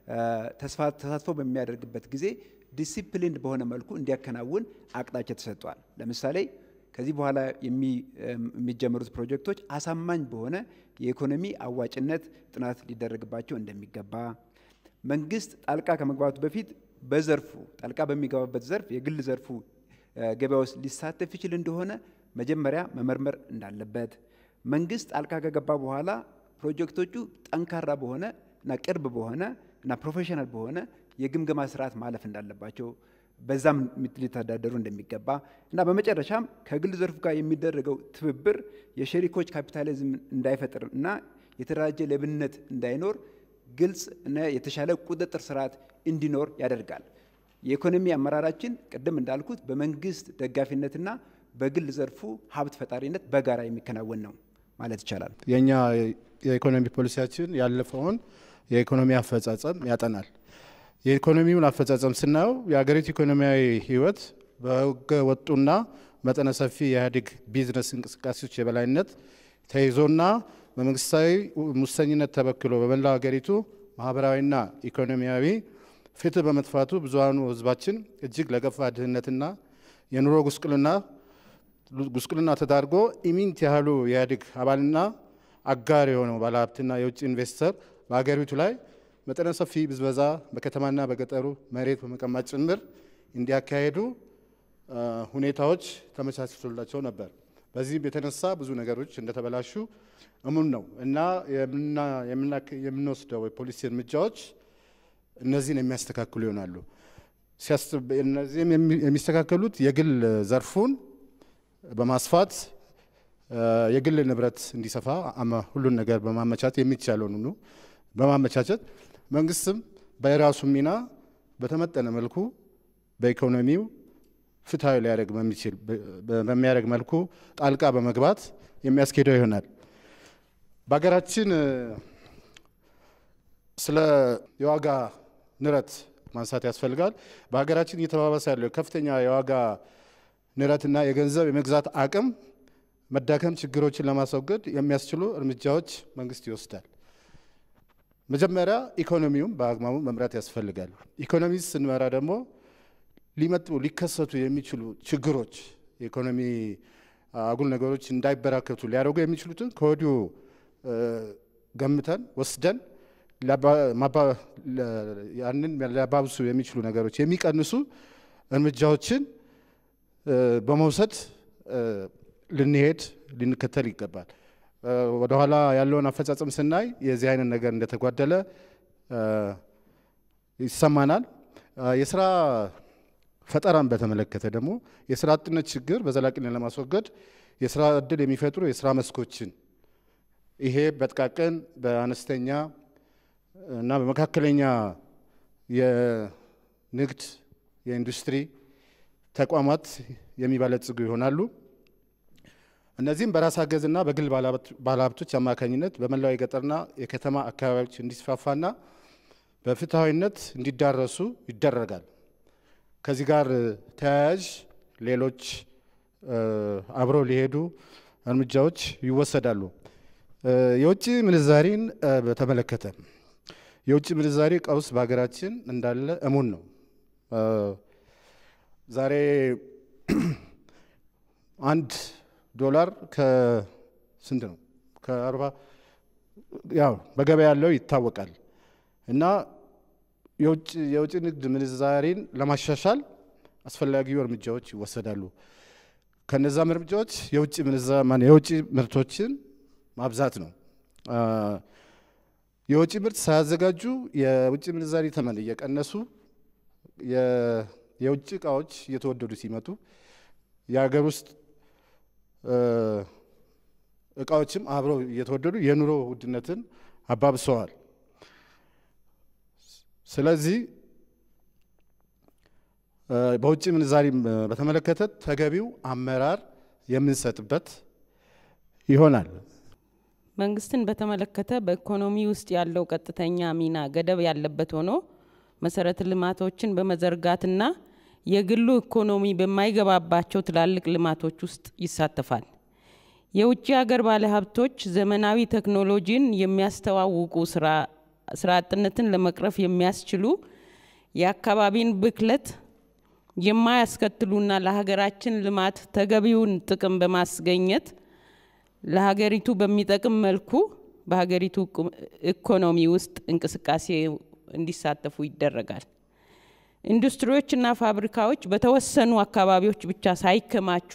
ተሳትፎ በሚያደርግበት ጊዜ ዲሲፕሊንድ በሆነ መልኩ እንዲያከናውን አቅጣጫ ተሰጥቷል። ለምሳሌ ከዚህ በኋላ የሚጀመሩት ፕሮጀክቶች አሳማኝ በሆነ የኢኮኖሚ አዋጭነት ጥናት ሊደረግባቸው እንደሚገባ መንግስት ጣልቃ ከመግባቱ በፊት በዘርፉ ጣልቃ በሚገባበት ዘርፍ የግል ዘርፉ ገበያ ውስጥ ሊሳተፍ ይችል እንደሆነ መጀመሪያ መመርመር እንዳለበት መንግስት ጣልቃ ከገባ በኋላ ፕሮጀክቶቹ ጠንካራ በሆነ እና ቅርብ በሆነ እና ፕሮፌሽናል በሆነ የግምገማ ስርዓት ማለፍ እንዳለባቸው በዛም ሊተዳደሩ እንደሚገባ እና በመጨረሻም ከግል ዘርፉ ጋር የሚደረገው ትብብር የሸሪኮች ካፒታሊዝም እንዳይፈጥር እና የተደራጀ ሌብነት እንዳይኖር ግልጽ እና የተሻለ ቁጥጥር ስርዓት እንዲኖር ያደርጋል። የኢኮኖሚ አመራራችን ቅድም እንዳልኩት በመንግስት ደጋፊነትና በግል ዘርፉ ሀብት ፈጣሪነት በጋራ የሚከናወን ነው ማለት ይቻላል። የእኛ የኢኮኖሚ ፖሊሲያችን ያለፈውን የኢኮኖሚ አፈጻጸም ያጠናል። የኢኮኖሚውን አፈጻጸም ስናየው የሀገሪቱ ኢኮኖሚያዊ ህይወት በህገ ወጡና መጠነ ሰፊ የኢህአዴግ ቢዝነስ እንቅስቃሴዎች የበላይነት ተይዞና በመንግስታዊ ሙሰኝነት ተበክሎ በመላው ሀገሪቱ ማህበራዊና ኢኮኖሚያዊ ፍትህ በመጥፋቱ ብዙሀኑ ህዝባችን እጅግ ለከፋ ድህነትና የኑሮ ጉስቁልና ጉስቁልና ተዳርጎ ኢሚንት ያህሉ የኢህአዴግ አባልና አጋር የሆነው ባለሀብትና የውጭ ኢንቨስተር በሀገሪቱ ላይ መጠነ ሰፊ ብዝበዛ በከተማና በገጠሩ መሬት በመቀማት ጭምር እንዲያካሄዱ ሁኔታዎች ተመቻችቶላቸው ነበር። በዚህም የተነሳ ብዙ ነገሮች እንደተበላሹ እሙን ነው እና የምንወስደው የፖሊሲ እርምጃዎች እነዚህን የሚያስተካክሉ ይሆናሉ። እነዚህም የሚስተካከሉት የግል ዘርፉን በማስፋት የግል ንብረት እንዲሰፋ ሁሉን ነገር በማመቻቸት የሚቻለውን ሁሉ በማመቻቸት መንግስትም በራሱ ሚና በተመጠነ መልኩ በኢኮኖሚው ፍትሐዊ ሊያደርግ በሚችል በሚያደርግ መልኩ ጣልቃ በመግባት የሚያስኬደው ይሆናል። በሀገራችን ስለ የዋጋ ንረት ማንሳት ያስፈልጋል። በሀገራችን እየተባባሰ ያለው ከፍተኛ የዋጋ ንረትና የገንዘብ የመግዛት አቅም መዳከም ችግሮችን ለማስወገድ የሚያስችሉ እርምጃዎች መንግስት ይወስዳል። መጀመሪያ ኢኮኖሚውም በአግባቡ መምራት ያስፈልጋል። ኢኮኖሚ ስንመራ ደግሞ ሊመጡ ሊከሰቱ የሚችሉ ችግሮች የኢኮኖሚ አጉል ነገሮች እንዳይበራከቱ ሊያደርጉ የሚችሉትን ከወዲሁ ገምተን ወስደን ያንን ሊያባብሱ የሚችሉ ነገሮች የሚቀንሱ እርምጃዎችን በመውሰድ ልንሄድ ልንከተል ይገባል። ወደኋላ ያለውን አፈጻጸም ስናይ የዚህ አይነት ነገር እንደተጓደለ ይሰማናል። የስራ ፈጠራን በተመለከተ ደግሞ የስራ አጥነት ችግር በዘላቂነት ለማስወገድ የስራ እድል የሚፈጥሩ የስራ መስኮችን ይሄ በጥቃቅን በአነስተኛ እና በመካከለኛ የንግድ የኢንዱስትሪ ተቋማት የሚበለጽጉ ይሆናሉ። እነዚህም በራስ አገዝና በግል ባለሀብቶች አማካኝነት በመላው የገጠርና የከተማ አካባቢዎች እንዲስፋፋና በፍትሐዊነት እንዲዳረሱ ይደረጋል። ከዚህ ጋር ተያያዥ ሌሎች አብረው ሊሄዱ እርምጃዎች ይወሰዳሉ። የውጭ ምንዛሪን በተመለከተ የውጭ ምንዛሪ ቀውስ በሀገራችን እንዳለ እሙን ነው። ዛሬ አንድ ዶላር ከስንት ነው? ከአርባ ያው በገበያ ያለው ይታወቃል። እና የውጭ ንግድ ምንዛሬን ለማሻሻል አስፈላጊው እርምጃዎች ይወሰዳሉ። ከነዛም እርምጃዎች የውጭ የውጭ ምርቶችን ማብዛት ነው። የውጭ ምርት ሳያዘጋጁ የውጭ ምንዛሪ ተመን እየቀነሱ የውጭ እቃዎች እየተወደዱ ሲመጡ የሀገር ውስጥ እቃዎችም አብረው እየተወደዱ የኑሮ ውድነትን አባብሰዋል። ስለዚህ በውጭ ምንዛሪ በተመለከተ ተገቢው አመራር የምንሰጥበት ይሆናል። መንግስትን በተመለከተ በኢኮኖሚ ውስጥ ያለው ቀጥተኛ ሚና ገደብ ያለበት ሆኖ መሰረተ ልማቶችን በመዘርጋትና የግሉ ኢኮኖሚ በማይገባባቸው ትላልቅ ልማቶች ውስጥ ይሳተፋል። የውጭ ሀገር ባለሀብቶች ዘመናዊ ቴክኖሎጂን የሚያስተዋውቁ ስራ አጥነትን ለመቅረፍ የሚያስችሉ የአካባቢን ብክለት የማያስከትሉና ለሀገራችን ልማት ተገቢውን ጥቅም በማስገኘት ለሀገሪቱ በሚጠቅም መልኩ በሀገሪቱ ኢኮኖሚ ውስጥ እንቅስቃሴ እንዲሳተፉ ይደረጋል። ኢንዱስትሪዎችና ፋብሪካዎች በተወሰኑ አካባቢዎች ብቻ ሳይከማቹ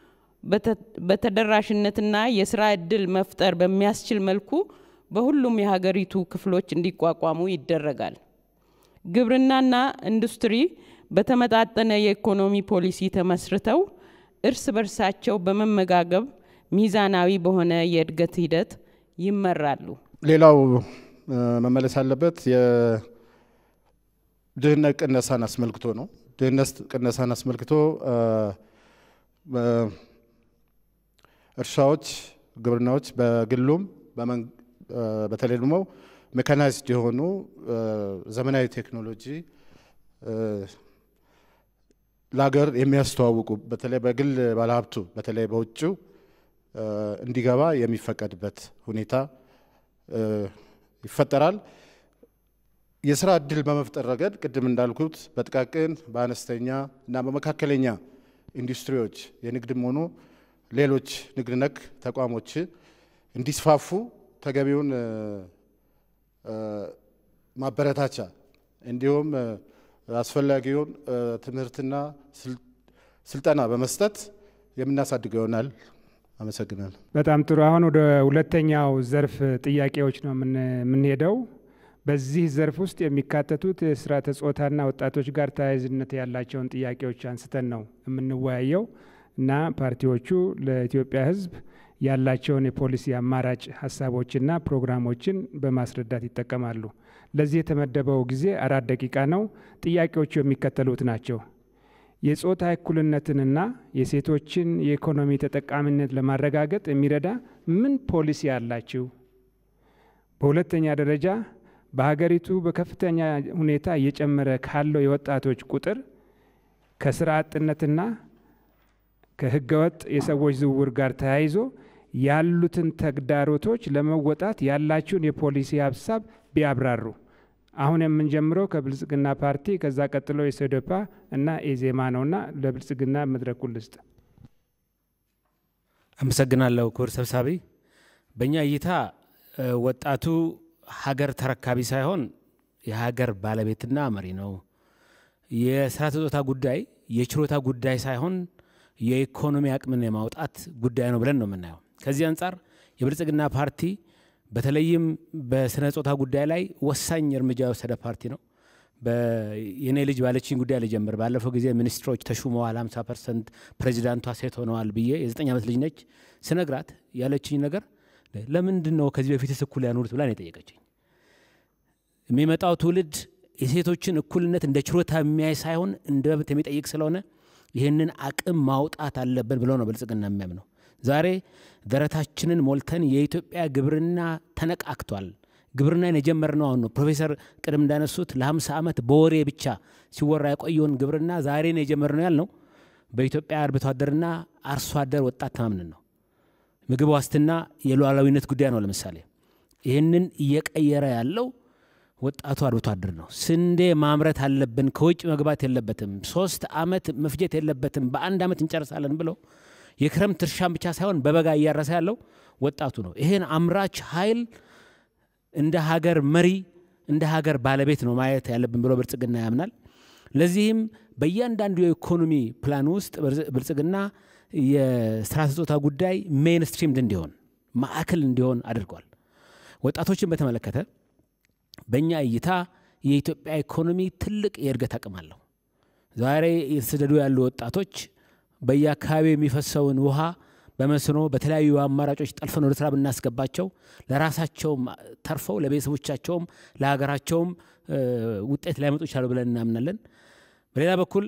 በተደራሽነትና የስራ እድል መፍጠር በሚያስችል መልኩ በሁሉም የሀገሪቱ ክፍሎች እንዲቋቋሙ ይደረጋል። ግብርናና ኢንዱስትሪ በተመጣጠነ የኢኮኖሚ ፖሊሲ ተመስርተው እርስ በርሳቸው በመመጋገብ ሚዛናዊ በሆነ የእድገት ሂደት ይመራሉ። ሌላው መመለስ ያለበት የድህነት ቅነሳን አስመልክቶ ነው። ድህነት ቅነሳን አስመልክቶ እርሻዎች፣ ግብርናዎች በግሉም በተለይ ደግሞ ሜካናይዝድ የሆኑ ዘመናዊ ቴክኖሎጂ ለሀገር የሚያስተዋውቁ በተለይ በግል ባለሀብቱ በተለይ በውጭው እንዲገባ የሚፈቀድበት ሁኔታ ይፈጠራል። የስራ እድል በመፍጠር ረገድ ቅድም እንዳልኩት በጥቃቅን በአነስተኛ እና በመካከለኛ ኢንዱስትሪዎች የንግድም ሆኑ ሌሎች ንግድ ነክ ተቋሞች እንዲስፋፉ ተገቢውን ማበረታቻ እንዲሁም አስፈላጊውን ትምህርትና ስልጠና በመስጠት የምናሳድገው ይሆናል። አመሰግናለሁ። በጣም ጥሩ። አሁን ወደ ሁለተኛው ዘርፍ ጥያቄዎች ነው የምንሄደው። በዚህ ዘርፍ ውስጥ የሚካተቱት የስርዓተ ጾታና ወጣቶች ጋር ተያያዥነት ያላቸውን ጥያቄዎች አንስተን ነው የምንወያየው እና ፓርቲዎቹ ለኢትዮጵያ ሕዝብ ያላቸውን የፖሊሲ አማራጭ ሀሳቦችና ፕሮግራሞችን በማስረዳት ይጠቀማሉ። ለዚህ የተመደበው ጊዜ አራት ደቂቃ ነው። ጥያቄዎቹ የሚከተሉት ናቸው። የጾታ እኩልነትንና የሴቶችን የኢኮኖሚ ተጠቃሚነት ለማረጋገጥ የሚረዳ ምን ፖሊሲ አላችሁ? በሁለተኛ ደረጃ በሀገሪቱ በከፍተኛ ሁኔታ እየጨመረ ካለው የወጣቶች ቁጥር ከስራ አጥነትና ከህገወጥ የሰዎች ዝውውር ጋር ተያይዞ ያሉትን ተግዳሮቶች ለመወጣት ያላችሁን የፖሊሲ ሀሳብ ቢያብራሩ። አሁን የምንጀምረው ከብልጽግና ፓርቲ ከዛ ቀጥሎ የሶደፓ እና ኢዜማ ነውና ለብልጽግና መድረኩን ልስጥ። አመሰግናለሁ ክቡር ሰብሳቢ። በእኛ እይታ ወጣቱ ሀገር ተረካቢ ሳይሆን የሀገር ባለቤትና መሪ ነው። የስራ ጾታ ጉዳይ የችሮታ ጉዳይ ሳይሆን የኢኮኖሚ አቅምን የማውጣት ጉዳይ ነው ብለን ነው የምናየው። ከዚህ አንጻር የብልጽግና ፓርቲ በተለይም በስነ ጾታ ጉዳይ ላይ ወሳኝ እርምጃ የወሰደ ፓርቲ ነው። የኔ ልጅ ባለችኝ ጉዳይ ልጀምር። ባለፈው ጊዜ ሚኒስትሮች ተሹመዋል፣ 50 ፐርሰንት ፕሬዚዳንቷ ሴት ሆነዋል ብዬ የዘጠኝ ዓመት ልጅ ነች ስነግራት ያለችኝ ነገር ለምንድን ነው ከዚህ በፊት እኩል ያኖሩት ብላ ነው የጠየቀችኝ። የሚመጣው ትውልድ የሴቶችን እኩልነት እንደ ችሮታ የሚያይ ሳይሆን እንደ መብት የሚጠይቅ ስለሆነ ይህንን አቅም ማውጣት አለብን ብሎ ነው ብልጽግና የሚያምነው። ዛሬ ደረታችንን ሞልተን የኢትዮጵያ ግብርና ተነቃክቷል። ግብርናን የጀመርነው አሁን ነው። ፕሮፌሰር ቅድም እንዳነሱት ለ50 ዓመት በወሬ ብቻ ሲወራ የቆየውን ግብርና ዛሬ ነው የጀመርነው ያልነው በኢትዮጵያ አርብቶ አደርና አርሶ አደር ወጣት ተማምነን ነው። ምግብ ዋስትና የሉዓላዊነት ጉዳይ ነው። ለምሳሌ ይህንን እየቀየረ ያለው ወጣቱ አርብቶ አደር ነው። ስንዴ ማምረት አለብን፣ ከውጭ መግባት የለበትም፣ ሶስት ዓመት መፍጀት የለበትም፣ በአንድ ዓመት እንጨርሳለን ብለው የክረምት እርሻን ብቻ ሳይሆን በበጋ እያረሰ ያለው ወጣቱ ነው። ይህን አምራች ኃይል እንደ ሀገር መሪ እንደ ሀገር ባለቤት ነው ማየት ያለብን ብሎ ብልጽግና ያምናል። ለዚህም በእያንዳንዱ የኢኮኖሚ ፕላን ውስጥ ብልጽግና የስራ ጾታ ጉዳይ ሜንስትሪምድ እንዲሆን ማዕከል እንዲሆን አድርጓል። ወጣቶችን በተመለከተ በእኛ እይታ የኢትዮጵያ ኢኮኖሚ ትልቅ የእድገት አቅም አለው። ዛሬ የተሰደዱ ያሉ ወጣቶች በየአካባቢው የሚፈሰውን ውሃ በመስኖ በተለያዩ አማራጮች ጠልፈን ወደ ስራ ብናስገባቸው ለራሳቸውም ተርፈው ለቤተሰቦቻቸውም ለሀገራቸውም ውጤት ሊያመጡ ይቻሉ ብለን እናምናለን። በሌላ በኩል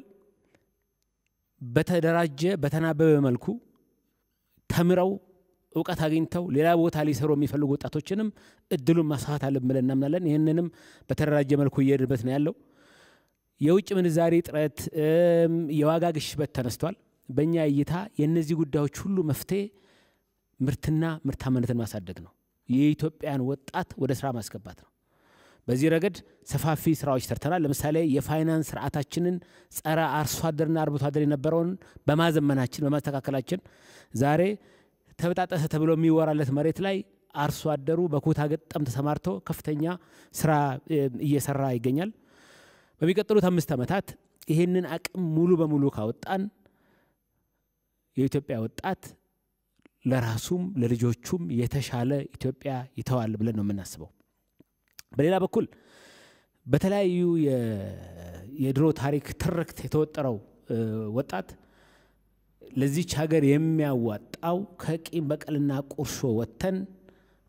በተደራጀ በተናበበ መልኩ ተምረው እውቀት አግኝተው ሌላ ቦታ ሊሰሩ የሚፈልጉ ወጣቶችንም እድሉን ማስፋት አለብን ብለን እናምናለን። ይህንንም በተደራጀ መልኩ እየሄድበት ነው ያለው። የውጭ ምንዛሬ እጥረት፣ የዋጋ ግሽበት ተነስቷል። በእኛ እይታ የእነዚህ ጉዳዮች ሁሉ መፍትሄ ምርትና ምርታማነትን ማሳደግ ነው። የኢትዮጵያን ወጣት ወደ ስራ ማስገባት ነው። በዚህ ረገድ ሰፋፊ ስራዎች ሰርተናል። ለምሳሌ የፋይናንስ ስርዓታችንን ጸረ አርሶ አደርና አርብቶ አደር የነበረውን በማዘመናችን በማስተካከላችን ዛሬ ተበጣጠሰ ተብሎ የሚወራለት መሬት ላይ አርሶ አደሩ በኩታ ገጠም ተሰማርቶ ከፍተኛ ስራ እየሰራ ይገኛል። በሚቀጥሉት አምስት ዓመታት ይህንን አቅም ሙሉ በሙሉ ካወጣን የኢትዮጵያ ወጣት ለራሱም ለልጆቹም የተሻለ ኢትዮጵያ ይተዋል ብለን ነው የምናስበው። በሌላ በኩል በተለያዩ የድሮ ታሪክ ትርክት የተወጠረው ወጣት ለዚች ሀገር የሚያዋጣው ከቂም በቀልና ቁርሾ ወጥተን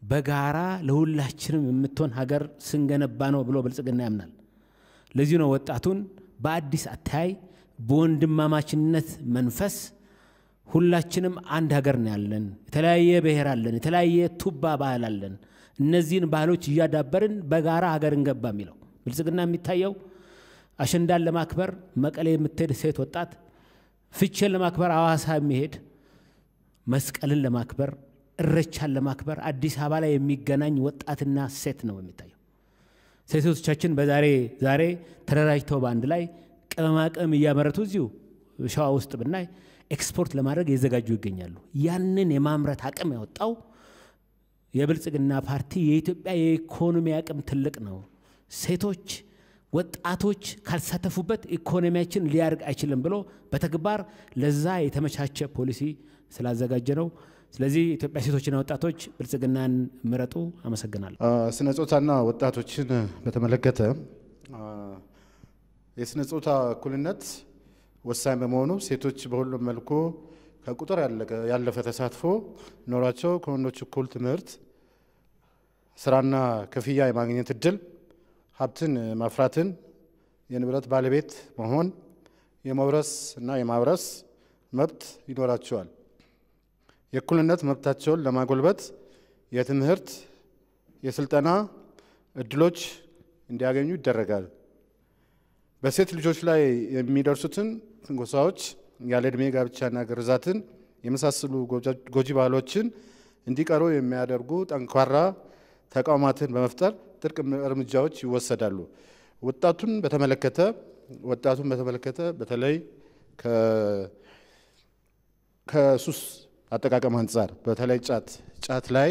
በጋራ ለሁላችንም የምትሆን ሀገር ስንገነባ ነው ብሎ ብልጽግና ያምናል። ለዚህ ነው ወጣቱን በአዲስ አተያይ በወንድማማችነት መንፈስ ሁላችንም አንድ ሀገር ነው ያለን። የተለያየ ብሔር አለን፣ የተለያየ ቱባ ባህል አለን። እነዚህን ባህሎች እያዳበርን በጋራ ሀገር እንገባ የሚለው ብልጽግና የሚታየው አሸንዳን ለማክበር መቀሌ የምትሄድ ሴት ወጣት፣ ፍቼን ለማክበር አዋሳ የሚሄድ መስቀልን ለማክበር እረቻን ለማክበር አዲስ አበባ ላይ የሚገናኝ ወጣትና ሴት ነው የሚታየው። ሴቶቻችን በዛሬ ዛሬ ተደራጅተው በአንድ ላይ ቅመማ ቅመም እያመረቱ እዚሁ ሸዋ ውስጥ ብናይ ኤክስፖርት ለማድረግ የዘጋጁ ይገኛሉ። ያንን የማምረት አቅም ያወጣው የብልጽግና ፓርቲ የኢትዮጵያ የኢኮኖሚ አቅም ትልቅ ነው። ሴቶች፣ ወጣቶች ካልተሳተፉበት ኢኮኖሚያችን ሊያድግ አይችልም ብሎ በተግባር ለዛ የተመቻቸ ፖሊሲ ስላዘጋጀ ነው። ስለዚህ ኢትዮጵያ ሴቶችና ወጣቶች ብልጽግናን ምረጡ። አመሰግናለሁ። ስነ ጾታና ወጣቶችን በተመለከተ የስነ ጾታ እኩልነት ወሳኝ በመሆኑ ሴቶች በሁሉም መልኩ ከቁጥር ያለፈ ተሳትፎ ኖሯቸው ከወንዶች እኩል ትምህርት፣ ስራና ክፍያ የማግኘት እድል፣ ሀብትን ማፍራትን፣ የንብረት ባለቤት መሆን፣ የመውረስ እና የማውረስ መብት ይኖራቸዋል። የእኩልነት መብታቸውን ለማጎልበት የትምህርት፣ የስልጠና እድሎች እንዲያገኙ ይደረጋል። በሴት ልጆች ላይ የሚደርሱትን ትንኮሳዎች፣ ያለ ዕድሜ ጋብቻና ግርዛትን የመሳሰሉ ጎጂ ባህሎችን እንዲቀሩ የሚያደርጉ ጠንካራ ተቋማትን በመፍጠር ጥብቅ እርምጃዎች ይወሰዳሉ። ወጣቱን በተመለከተ ወጣቱን በተመለከተ በተለይ ከሱስ አጠቃቀም አንጻር በተለይ ጫት ጫት ላይ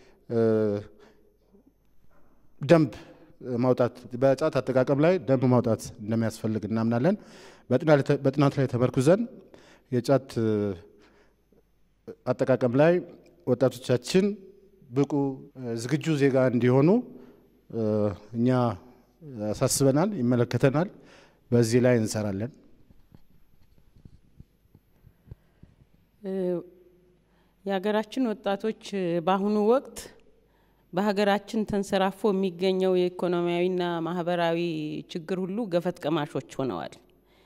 ደንብ ማውጣት በጫት አጠቃቀም ላይ ደንብ ማውጣት እንደሚያስፈልግ እናምናለን። በጥናት ላይ ተመርኩዘን የጫት አጠቃቀም ላይ ወጣቶቻችን ብቁ ዝግጁ ዜጋ እንዲሆኑ እኛ ያሳስበናል፣ ይመለከተናል። በዚህ ላይ እንሰራለን። የሀገራችን ወጣቶች በአሁኑ ወቅት በሀገራችን ተንሰራፎ የሚገኘው የኢኮኖሚያዊና ማህበራዊ ችግር ሁሉ ገፈት ቀማሾች ሆነዋል።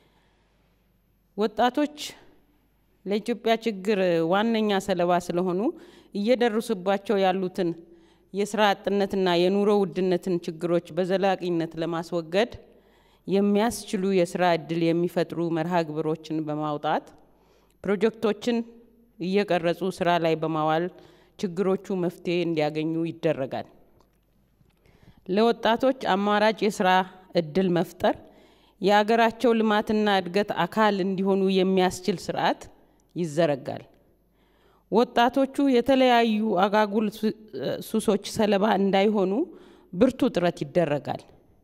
ወጣቶች ለኢትዮጵያ ችግር ዋነኛ ሰለባ ስለሆኑ እየደረሱባቸው ያሉትን የስራ አጥነትና የኑሮ ውድነትን ችግሮች በዘላቂነት ለማስወገድ የሚያስችሉ የስራ እድል የሚፈጥሩ መርሃ ግብሮችን በማውጣት ፕሮጀክቶችን እየቀረጹ ስራ ላይ በማዋል ችግሮቹ መፍትሄ እንዲያገኙ ይደረጋል። ለወጣቶች አማራጭ የስራ እድል መፍጠር የአገራቸው ልማትና እድገት አካል እንዲሆኑ የሚያስችል ስርዓት ይዘረጋል። ወጣቶቹ የተለያዩ አጋጉል ሱሶች ሰለባ እንዳይሆኑ ብርቱ ጥረት ይደረጋል።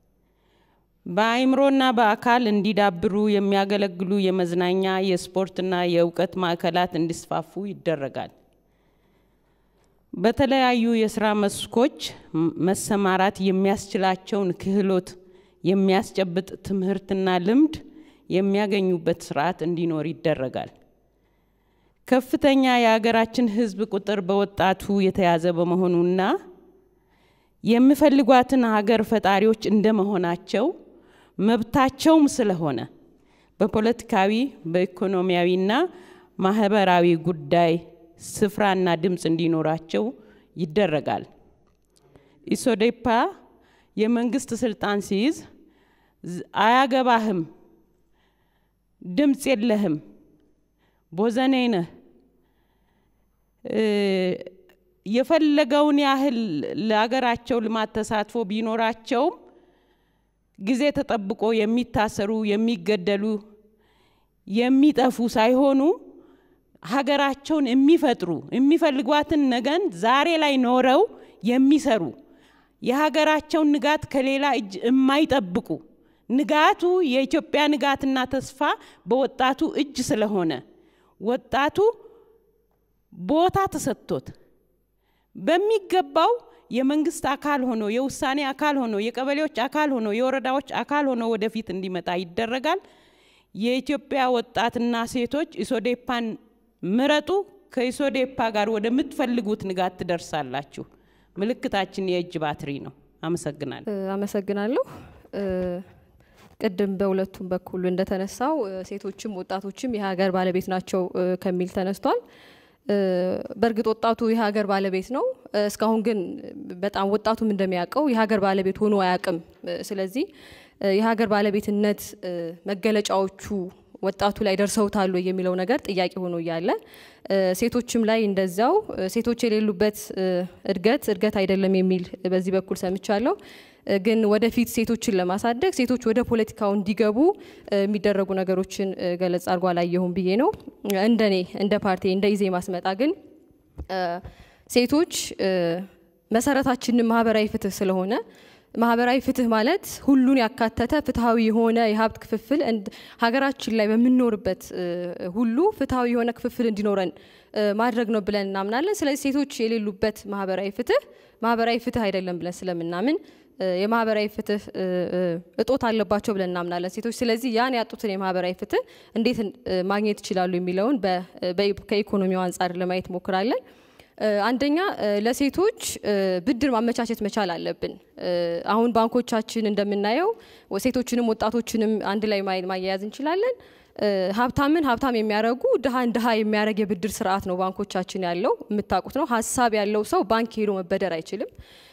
በአእምሮና በአካል እንዲዳብሩ የሚያገለግሉ የመዝናኛ የስፖርትና የእውቀት ማዕከላት እንዲስፋፉ ይደረጋል። በተለያዩ የስራ መስኮች መሰማራት የሚያስችላቸውን ክህሎት የሚያስጨብጥ ትምህርትና ልምድ የሚያገኙበት ስርዓት እንዲኖር ይደረጋል። ከፍተኛ የሀገራችን ሕዝብ ቁጥር በወጣቱ የተያዘ በመሆኑና የሚፈልጓትን ሀገር ፈጣሪዎች እንደመሆናቸው መብታቸውም ስለሆነ በፖለቲካዊ በኢኮኖሚያዊና ማህበራዊ ጉዳይ ስፍራና ድምፅ እንዲኖራቸው ይደረጋል። ኢሶዴፓ የመንግስት ስልጣን ሲይዝ አያገባህም፣ ድምፅ የለህም፣ ቦዘኔ ነህ፣ የፈለገውን ያህል ለሀገራቸው ልማት ተሳትፎ ቢኖራቸውም ጊዜ ተጠብቆ የሚታሰሩ የሚገደሉ የሚጠፉ ሳይሆኑ ሀገራቸውን የሚፈጥሩ የሚፈልጓትን ነገን ዛሬ ላይ ኖረው የሚሰሩ የሀገራቸውን ንጋት ከሌላ እጅ የማይጠብቁ ንጋቱ የኢትዮጵያ ንጋትና ተስፋ በወጣቱ እጅ ስለሆነ ወጣቱ ቦታ ተሰጥቶት በሚገባው የመንግስት አካል ሆኖ የውሳኔ አካል ሆኖ የቀበሌዎች አካል ሆኖ የወረዳዎች አካል ሆኖ ወደፊት እንዲመጣ ይደረጋል። የኢትዮጵያ ወጣትና ሴቶች ኢሶዴፓን ምረጡ። ከኢሶዴፓ ጋር ወደምትፈልጉት ንጋት ትደርሳላችሁ። ምልክታችን የእጅ ባትሪ ነው። አመሰግናለሁ። አመሰግናለሁ። ቅድም በሁለቱም በኩል እንደተነሳው ሴቶችም ወጣቶችም የሀገር ባለቤት ናቸው ከሚል ተነስቷል። በእርግጥ ወጣቱ የሀገር ባለቤት ነው። እስካሁን ግን በጣም ወጣቱም እንደሚያውቀው የሀገር ባለቤት ሆኖ አያውቅም። ስለዚህ የሀገር ባለቤትነት መገለጫዎቹ ወጣቱ ላይ ደርሰውታል የሚለው ነገር ጥያቄ ሆኖ እያለ ሴቶችም ላይ እንደዛው ሴቶች የሌሉበት እድገት እድገት አይደለም የሚል በዚህ በኩል ሰምቻለሁ። ግን ወደፊት ሴቶችን ለማሳደግ ሴቶች ወደ ፖለቲካው እንዲገቡ የሚደረጉ ነገሮችን ገለጽ አድርጎ አላየሁም ብዬ ነው። እንደኔ እንደ ፓርቲ እንደ ኢዜማ ስመጣ ግን ሴቶች መሰረታችንን ማህበራዊ ፍትህ ስለሆነ ማህበራዊ ፍትህ ማለት ሁሉን ያካተተ ፍትሐዊ የሆነ የሀብት ክፍፍል ሀገራችን ላይ በምንኖርበት ሁሉ ፍትሐዊ የሆነ ክፍፍል እንዲኖረን ማድረግ ነው ብለን እናምናለን። ስለዚህ ሴቶች የሌሉበት ማህበራዊ ፍትህ ማህበራዊ ፍትህ አይደለም ብለን ስለምናምን የማህበራዊ ፍትህ እጦት አለባቸው ብለን እናምናለን ሴቶች። ስለዚህ ያን ያጡትን የማህበራዊ ፍትህ እንዴት ማግኘት ይችላሉ የሚለውን ከኢኮኖሚው አንጻር ለማየት ሞክራለን። አንደኛ ለሴቶች ብድር ማመቻቸት መቻል አለብን። አሁን ባንኮቻችን እንደምናየው ሴቶችንም ወጣቶችንም አንድ ላይ ማያያዝ እንችላለን። ሀብታምን ሀብታም የሚያደርጉ ድሃን ድሃ የሚያደርግ የብድር ስርዓት ነው ባንኮቻችን ያለው። የምታውቁት ነው። ሀሳብ ያለው ሰው ባንክ ሄዶ መበደር አይችልም።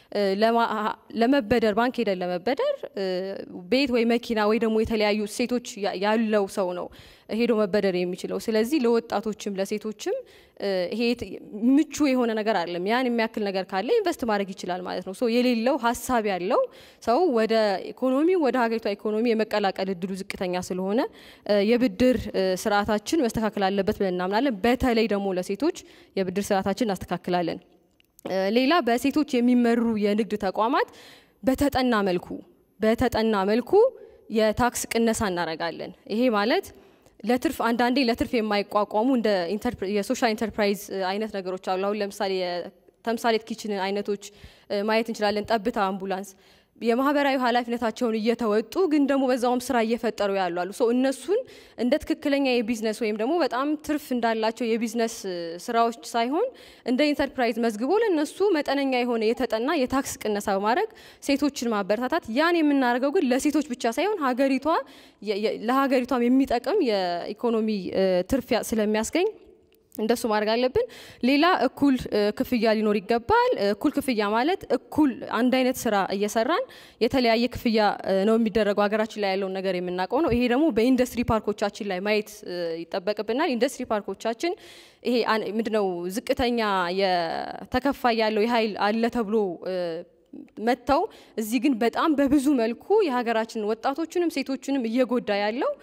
ለመበደር ባንክ ሄደን ለመበደር ቤት ወይ መኪና ወይ ደግሞ የተለያዩ ሴቶች ያለው ሰው ነው ሄዶ መበደር የሚችለው። ስለዚህ ለወጣቶችም ለሴቶችም ይሄ ምቹ የሆነ ነገር አይደለም። ያን የሚያክል ነገር ካለ ኢንቨስት ማድረግ ይችላል ማለት ነው። የሌለው ሀሳብ ያለው ሰው ወደ ኢኮኖሚ ወደ ሀገሪቷ ኢኮኖሚ የመቀላቀል እድሉ ዝቅተኛ ስለሆነ የብድር ስርዓታችን መስተካከል አለበት ብለን እናምናለን። በተለይ ደግሞ ለሴቶች የብድር ስርዓታችን እናስተካክላለን። ሌላ በሴቶች የሚመሩ የንግድ ተቋማት በተጠና መልኩ በተጠና መልኩ የታክስ ቅነሳ እናደርጋለን። ይሄ ማለት ለትርፍ አንዳንዴ ለትርፍ የማይቋቋሙ እንደ የሶሻል ኢንተርፕራይዝ አይነት ነገሮች አሉ። አሁን ለምሳሌ የተምሳሌት ኪችን አይነቶች ማየት እንችላለን። ጠብታ አምቡላንስ የማህበራዊ ኃላፊነታቸውን እየተወጡ ግን ደግሞ በዛውም ስራ እየፈጠሩ ያሉ አሉ። እነሱን እንደ ትክክለኛ የቢዝነስ ወይም ደግሞ በጣም ትርፍ እንዳላቸው የቢዝነስ ስራዎች ሳይሆን እንደ ኢንተርፕራይዝ መዝግቦ ለነሱ መጠነኛ የሆነ የተጠና የታክስ ቅነሳ በማድረግ ሴቶችን ማበረታታት። ያን የምናደርገው ግን ለሴቶች ብቻ ሳይሆን ሀገሪቷ ለሀገሪቷም የሚጠቅም የኢኮኖሚ ትርፍ ስለሚያስገኝ እንደሱ ማድረግ አለብን። ሌላ እኩል ክፍያ ሊኖር ይገባል። እኩል ክፍያ ማለት እኩል አንድ አይነት ስራ እየሰራን የተለያየ ክፍያ ነው የሚደረገው። ሀገራችን ላይ ያለውን ነገር የምናውቀው ነው። ይሄ ደግሞ በኢንዱስትሪ ፓርኮቻችን ላይ ማየት ይጠበቅብናል። ኢንዱስትሪ ፓርኮቻችን ይሄ ምንድነው ዝቅተኛ የተከፋይ ያለው የኃይል አለ ተብሎ መጥተው እዚህ ግን በጣም በብዙ መልኩ የሀገራችን ወጣቶችንም ሴቶችንም እየጎዳ ያለው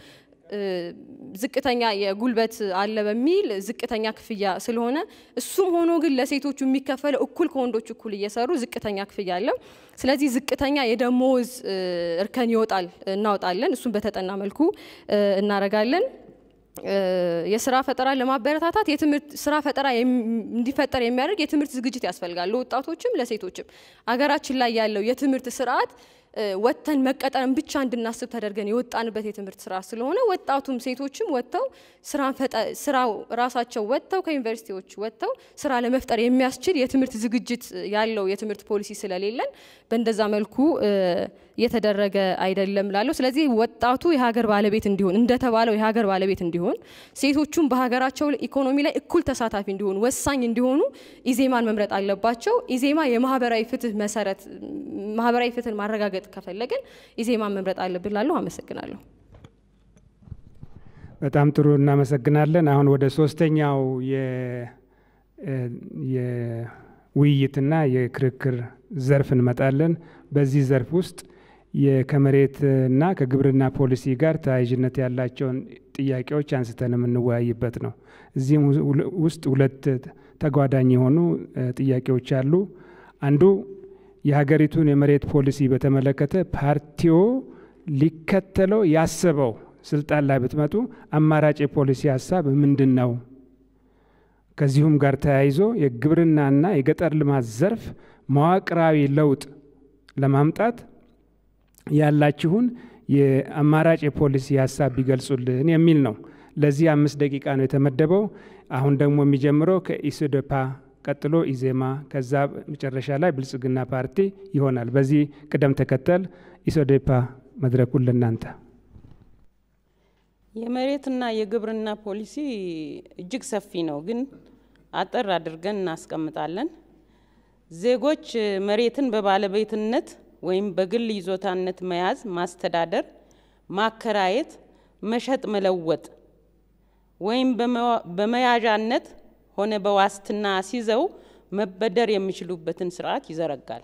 ዝቅተኛ የጉልበት አለ በሚል ዝቅተኛ ክፍያ ስለሆነ እሱም ሆኖ ግን ለሴቶቹ የሚከፈለው እኩል ከወንዶች እኩል እየሰሩ ዝቅተኛ ክፍያ አለ። ስለዚህ ዝቅተኛ የደሞዝ እርከን ይወጣል እናወጣለን። እሱም በተጠና መልኩ እናረጋለን። የስራ ፈጠራ ለማበረታታት የትምህርት ስራ ፈጠራ እንዲፈጠር የሚያደርግ የትምህርት ዝግጅት ያስፈልጋል። ለወጣቶችም ለሴቶችም አገራችን ላይ ያለው የትምህርት ስርዓት ወጥተን መቀጠርን ብቻ እንድናስብ ተደርገን የወጣንበት የትምህርት ስርዓት ስለሆነ ወጣቱም ሴቶችም ወጥተው ስራው ራሳቸው ወጥተው ከዩኒቨርሲቲዎች ወጥተው ስራ ለመፍጠር የሚያስችል የትምህርት ዝግጅት ያለው የትምህርት ፖሊሲ ስለሌለን በእንደዛ መልኩ እየተደረገ አይደለም ላለው። ስለዚህ ወጣቱ የሀገር ባለቤት እንዲሆን እንደተባለው የሀገር ባለቤት እንዲሆን፣ ሴቶቹም በሀገራቸው ኢኮኖሚ ላይ እኩል ተሳታፊ እንዲሆኑ ወሳኝ እንዲሆኑ ኢዜማን መምረጥ አለባቸው። ኢዜማ የማህበራዊ ፍትህ መሰረት ማህበራዊ ፍትህን ማረጋገጥ ከፈለግን ኢዜማን መምረጥ አለብን ላለሁ። አመሰግናለሁ። በጣም ጥሩ እናመሰግናለን። አሁን ወደ ሶስተኛው የውይይትና የክርክር ዘርፍ እንመጣለን። በዚህ ዘርፍ ውስጥ ከመሬትና ከግብርና ፖሊሲ ጋር ተያያዥነት ያላቸውን ጥያቄዎች አንስተን የምንወያይበት ነው። እዚህም ውስጥ ሁለት ተጓዳኝ የሆኑ ጥያቄዎች አሉ። አንዱ የሀገሪቱን የመሬት ፖሊሲ በተመለከተ ፓርቲዎ ሊከተለው ያሰበው ስልጣን ላይ ብትመጡ አማራጭ የፖሊሲ ሀሳብ ምንድን ነው? ከዚሁም ጋር ተያይዞ የግብርናና የገጠር ልማት ዘርፍ መዋቅራዊ ለውጥ ለማምጣት ያላችሁን የአማራጭ የፖሊሲ ሀሳብ ቢገልጹልን የሚል ነው። ለዚህ አምስት ደቂቃ ነው የተመደበው። አሁን ደግሞ የሚጀምረው ከኢሶደፓ ቀጥሎ ኢዜማ፣ ከዛ መጨረሻ ላይ ብልጽግና ፓርቲ ይሆናል። በዚህ ቅደም ተከተል ኢሶዴፓ መድረኩን ለእናንተ። የመሬትና የግብርና ፖሊሲ እጅግ ሰፊ ነው፣ ግን አጠር አድርገን እናስቀምጣለን። ዜጎች መሬትን በባለቤትነት ወይም በግል ይዞታነት መያዝ፣ ማስተዳደር፣ ማከራየት፣ መሸጥ፣ መለወጥ ወይም በመያዣነት ሆነ በዋስትና አስይዘው መበደር የሚችሉበትን ስርዓት ይዘረጋል።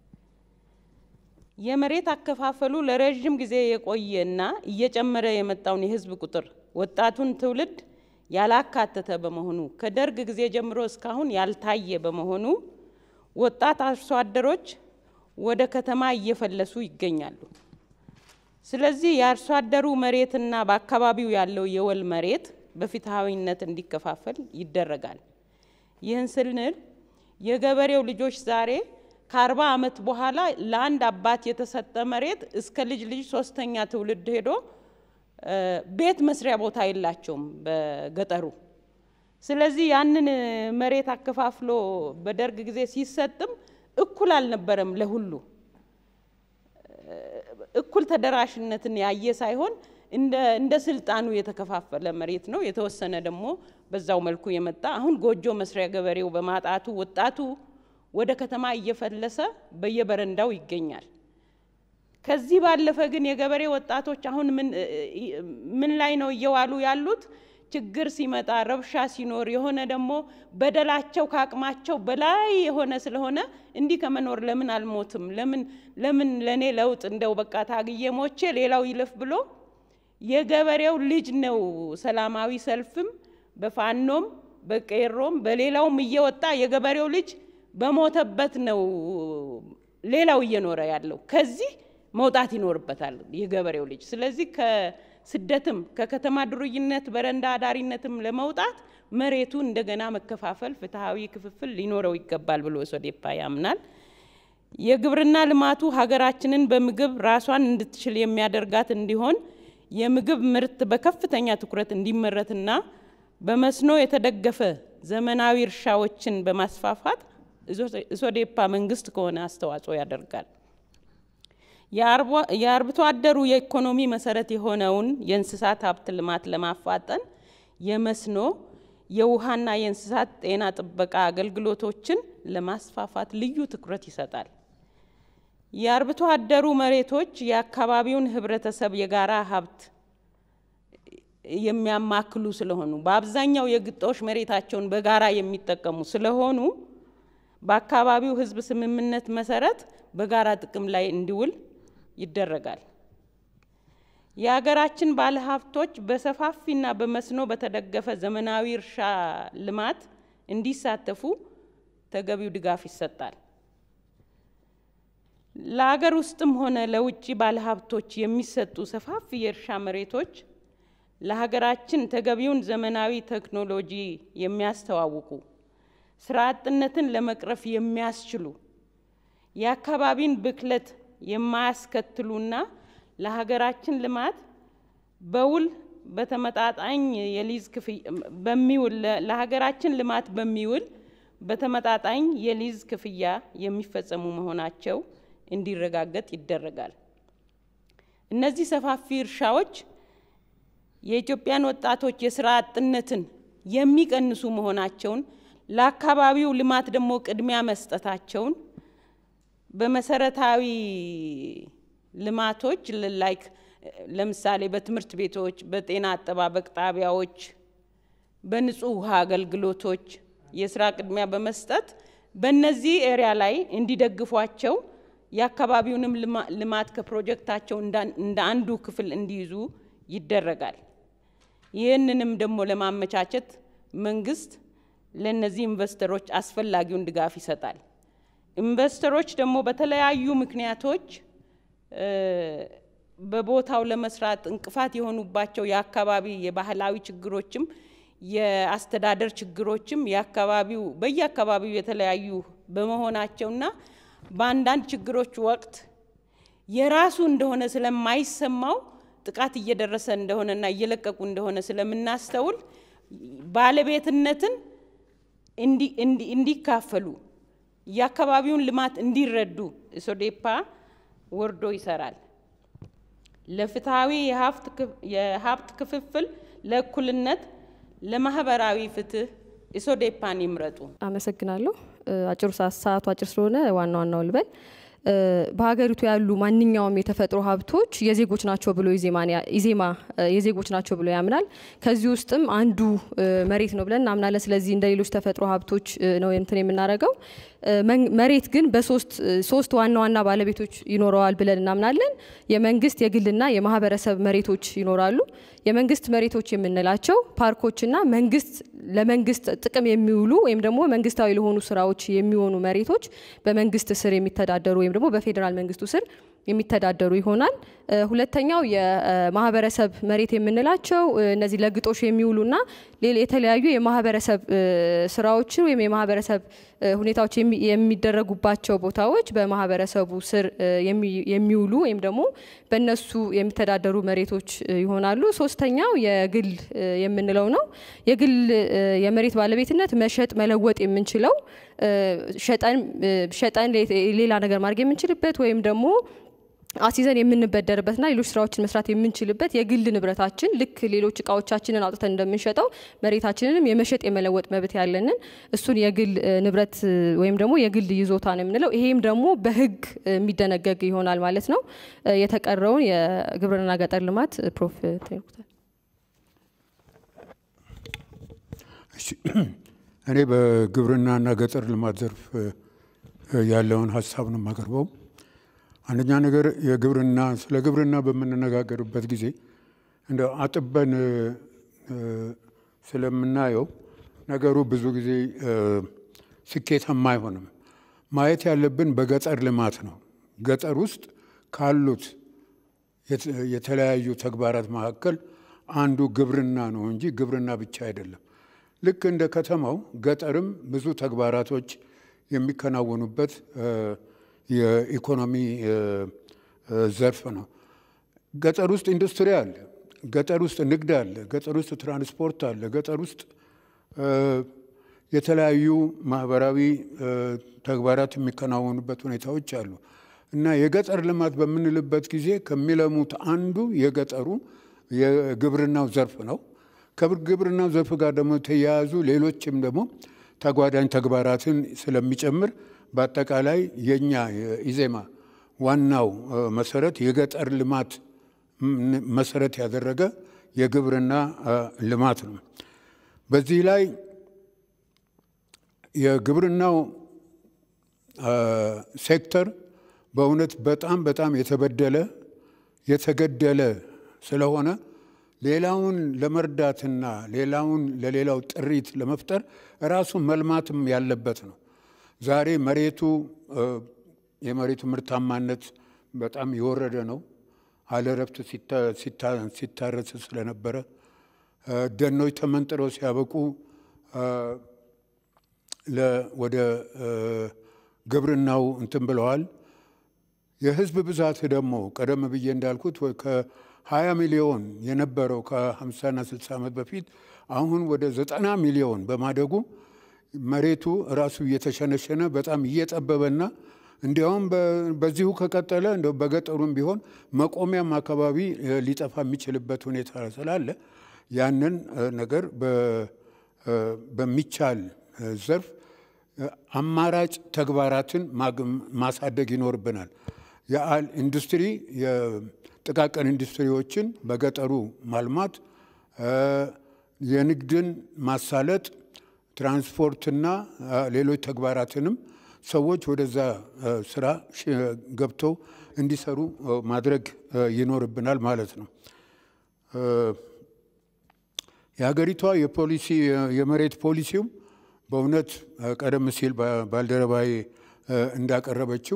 የመሬት አከፋፈሉ ለረዥም ጊዜ የቆየና እየጨመረ የመጣውን የህዝብ ቁጥር ወጣቱን ትውልድ ያላካተተ በመሆኑ ከደርግ ጊዜ ጀምሮ እስካሁን ያልታየ በመሆኑ ወጣት አርሶ አደሮች ወደ ከተማ እየፈለሱ ይገኛሉ። ስለዚህ የአርሶ አደሩ መሬትና በአካባቢው ያለው የወል መሬት በፍትሐዊነት እንዲከፋፈል ይደረጋል። ይህን ስንል የገበሬው ልጆች ዛሬ ከአርባ ዓመት በኋላ ለአንድ አባት የተሰጠ መሬት እስከ ልጅ ልጅ ሶስተኛ ትውልድ ሄዶ ቤት መስሪያ ቦታ የላቸውም በገጠሩ። ስለዚህ ያንን መሬት አከፋፍሎ በደርግ ጊዜ ሲሰጥም እኩል አልነበረም ለሁሉ እኩል ተደራሽነትን ያየ ሳይሆን እንደ ስልጣኑ የተከፋፈለ መሬት ነው። የተወሰነ ደግሞ በዛው መልኩ የመጣ አሁን ጎጆ መስሪያ ገበሬው በማጣቱ ወጣቱ ወደ ከተማ እየፈለሰ በየበረንዳው ይገኛል። ከዚህ ባለፈ ግን የገበሬ ወጣቶች አሁን ምን ላይ ነው እየዋሉ ያሉት? ችግር ሲመጣ ረብሻ ሲኖር የሆነ ደግሞ በደላቸው ከአቅማቸው በላይ የሆነ ስለሆነ እንዲህ ከመኖር ለምን አልሞትም? ለምን ለምን ለእኔ ለውጥ እንደው በቃ ታግዬ ሞቼ ሌላው ይለፍ ብሎ የገበሬው ልጅ ነው ሰላማዊ ሰልፍም በፋኖም በቄሮም በሌላውም እየወጣ የገበሬው ልጅ በሞተበት ነው ሌላው እየኖረ ያለው። ከዚህ መውጣት ይኖርበታል የገበሬው ልጅ። ስለዚህ ከስደትም ከከተማ ዱርይነት በረንዳ አዳሪነትም ለመውጣት መሬቱ እንደገና መከፋፈል፣ ፍትሐዊ ክፍፍል ሊኖረው ይገባል ብሎ ሶዴፓ ያምናል። የግብርና ልማቱ ሀገራችንን በምግብ ራሷን እንድትችል የሚያደርጋት እንዲሆን የምግብ ምርት በከፍተኛ ትኩረት እንዲመረትና በመስኖ የተደገፈ ዘመናዊ እርሻዎችን በማስፋፋት ኢሶዴፓ መንግስት ከሆነ አስተዋጽኦ ያደርጋል። የአርብቶ አደሩ የኢኮኖሚ መሰረት የሆነውን የእንስሳት ሀብት ልማት ለማፋጠን የመስኖ የውሃና የእንስሳት ጤና ጥበቃ አገልግሎቶችን ለማስፋፋት ልዩ ትኩረት ይሰጣል። የአርብቶ አደሩ መሬቶች የአካባቢውን ህብረተሰብ የጋራ ሀብት የሚያማክሉ ስለሆኑ በአብዛኛው የግጦሽ መሬታቸውን በጋራ የሚጠቀሙ ስለሆኑ በአካባቢው ህዝብ ስምምነት መሰረት በጋራ ጥቅም ላይ እንዲውል ይደረጋል። የሀገራችን ባለሀብቶች በሰፋፊና በመስኖ በተደገፈ ዘመናዊ እርሻ ልማት እንዲሳተፉ ተገቢው ድጋፍ ይሰጣል። ለሀገር ውስጥም ሆነ ለውጭ ባለሀብቶች የሚሰጡ ሰፋፊ የእርሻ መሬቶች ለሀገራችን ተገቢውን ዘመናዊ ቴክኖሎጂ የሚያስተዋውቁ ስራ አጥነትን ለመቅረፍ የሚያስችሉ የአካባቢን ብክለት የማያስከትሉና ለሀገራችን ልማት በውል በተመጣጣኝ የሊዝ በሚውል ለሀገራችን ልማት በሚውል በተመጣጣኝ የሊዝ ክፍያ የሚፈጸሙ መሆናቸው እንዲረጋገጥ ይደረጋል። እነዚህ ሰፋፊ እርሻዎች የኢትዮጵያን ወጣቶች የስራ አጥነትን የሚቀንሱ መሆናቸውን ለአካባቢው ልማት ደግሞ ቅድሚያ መስጠታቸውን በመሰረታዊ ልማቶች ላይክ ለምሳሌ በትምህርት ቤቶች፣ በጤና አጠባበቅ ጣቢያዎች፣ በንጹህ ውሃ አገልግሎቶች የስራ ቅድሚያ በመስጠት በእነዚህ ኤሪያ ላይ እንዲደግፏቸው የአካባቢውንም ልማት ከፕሮጀክታቸው እንደ አንዱ ክፍል እንዲይዙ ይደረጋል። ይህንንም ደግሞ ለማመቻቸት መንግስት ለእነዚህ ኢንቨስተሮች አስፈላጊውን ድጋፍ ይሰጣል። ኢንቨስተሮች ደግሞ በተለያዩ ምክንያቶች በቦታው ለመስራት እንቅፋት የሆኑባቸው የአካባቢ የባህላዊ ችግሮችም የአስተዳደር ችግሮችም የአካባቢው በየአካባቢው የተለያዩ በመሆናቸውና በአንዳንድ ችግሮች ወቅት የራሱ እንደሆነ ስለማይሰማው ጥቃት እየደረሰ እንደሆነና እየለቀቁ እንደሆነ ስለምናስተውል ባለቤትነትን እንዲካፈሉ የአካባቢውን ልማት እንዲረዱ ኢሶዴፓ ወርዶ ይሰራል። ለፍትሐዊ የሀብት ክፍፍል፣ ለእኩልነት፣ ለማህበራዊ ፍትህ ኢሶዴፓን ይምረጡ። አመሰግናለሁ። አጭሩ ሰዓቱ አጭር ስለሆነ ዋና ዋናው ልበል። በሀገሪቱ ያሉ ማንኛውም የተፈጥሮ ሀብቶች የዜጎች ናቸው ብሎ ኢዜማ የዜጎች ናቸው ብሎ ያምናል። ከዚህ ውስጥም አንዱ መሬት ነው ብለን እናምናለን። ስለዚህ እንደ ሌሎች ተፈጥሮ ሀብቶች ነው እንትን የምናደርገው። መሬት ግን በሶስት ሶስት ዋና ዋና ባለቤቶች ይኖረዋል ብለን እናምናለን። የመንግስት የግልና የማህበረሰብ መሬቶች ይኖራሉ። የመንግስት መሬቶች የምንላቸው ፓርኮችና መንግስት ለመንግስት ጥቅም የሚውሉ ወይም ደግሞ መንግስታዊ ለሆኑ ስራዎች የሚሆኑ መሬቶች በመንግስት ስር የሚተዳደሩ ወይም ደግሞ በፌዴራል መንግስቱ ስር የሚተዳደሩ ይሆናል። ሁለተኛው የማህበረሰብ መሬት የምንላቸው እነዚህ ለግጦሽ የሚውሉና የተለያዩ የማህበረሰብ ስራዎችን ወይም የማህበረሰብ ሁኔታዎች የሚደረጉባቸው ቦታዎች በማህበረሰቡ ስር የሚውሉ ወይም ደግሞ በእነሱ የሚተዳደሩ መሬቶች ይሆናሉ። ሶስተኛው የግል የምንለው ነው። የግል የመሬት ባለቤትነት መሸጥ መለወጥ የምንችለው ሸጠን ሌላ ነገር ማድረግ የምንችልበት ወይም ደግሞ አሲዘን የምንበደርበትና ሌሎች ስራዎችን መስራት የምንችልበት የግል ንብረታችን ልክ ሌሎች እቃዎቻችንን አውጥተን እንደምንሸጠው መሬታችንንም የመሸጥ የመለወጥ መብት ያለንን እሱን የግል ንብረት ወይም ደግሞ የግል ይዞታ ነው የምንለው። ይሄም ደግሞ በሕግ የሚደነገግ ይሆናል ማለት ነው። የተቀረውን የግብርና ገጠር ልማት ፕሮፍ ተይኩታል። እኔ በግብርናና ገጠር ልማት ዘርፍ ያለውን ሀሳብ ነው የማቀርበው። አንደኛ ነገር የግብርና ስለ ግብርና በምንነጋገርበት ጊዜ እንደ አጥበን ስለምናየው ነገሩ ብዙ ጊዜ ስኬታማ አይሆንም። ማየት ያለብን በገጠር ልማት ነው። ገጠር ውስጥ ካሉት የተለያዩ ተግባራት መካከል አንዱ ግብርና ነው እንጂ ግብርና ብቻ አይደለም። ልክ እንደ ከተማው ገጠርም ብዙ ተግባራቶች የሚከናወኑበት የኢኮኖሚ ዘርፍ ነው። ገጠር ውስጥ ኢንዱስትሪ አለ፣ ገጠር ውስጥ ንግድ አለ፣ ገጠር ውስጥ ትራንስፖርት አለ፣ ገጠር ውስጥ የተለያዩ ማህበራዊ ተግባራት የሚከናወኑበት ሁኔታዎች አሉ እና የገጠር ልማት በምንልበት ጊዜ ከሚለሙት አንዱ የገጠሩ የግብርናው ዘርፍ ነው። ከግብርናው ዘርፍ ጋር ደግሞ ተያያዙ ሌሎችም ደግሞ ተጓዳኝ ተግባራትን ስለሚጨምር በአጠቃላይ የኛ የኢዜማ ዋናው መሰረት የገጠር ልማት መሰረት ያደረገ የግብርና ልማት ነው። በዚህ ላይ የግብርናው ሴክተር በእውነት በጣም በጣም የተበደለ የተገደለ ስለሆነ ሌላውን ለመርዳትና ሌላውን ለሌላው ጥሪት ለመፍጠር ራሱ መልማትም ያለበት ነው። ዛሬ መሬቱ የመሬቱ ምርታማነት በጣም የወረደ ነው። አለረፍት ሲታረስ ስለነበረ ደኖች ተመንጥረው ሲያበቁ ወደ ግብርናው እንትን ብለዋል። የህዝብ ብዛት ደግሞ ቀደም ብዬ እንዳልኩት ከ20 ሚሊዮን የነበረው ከ50ና 60 ዓመት በፊት አሁን ወደ 90 ሚሊዮን በማደጉ መሬቱ ራሱ እየተሸነሸነ በጣም እየጠበበና እንዲያውም በዚሁ ከቀጠለ እንደ በገጠሩም ቢሆን መቆሚያም አካባቢ ሊጠፋ የሚችልበት ሁኔታ ስላለ ያንን ነገር በሚቻል ዘርፍ አማራጭ ተግባራትን ማሳደግ ይኖርብናል። የአል ኢንዱስትሪ የጥቃቅን ኢንዱስትሪዎችን በገጠሩ ማልማት፣ የንግድን ማሳለጥ፣ ትራንስፖርትና ሌሎች ተግባራትንም ሰዎች ወደዛ ስራ ገብተው እንዲሰሩ ማድረግ ይኖርብናል ማለት ነው። የሀገሪቷ የፖሊሲ የመሬት ፖሊሲው በእውነት ቀደም ሲል ባልደረባዬ እንዳቀረበችው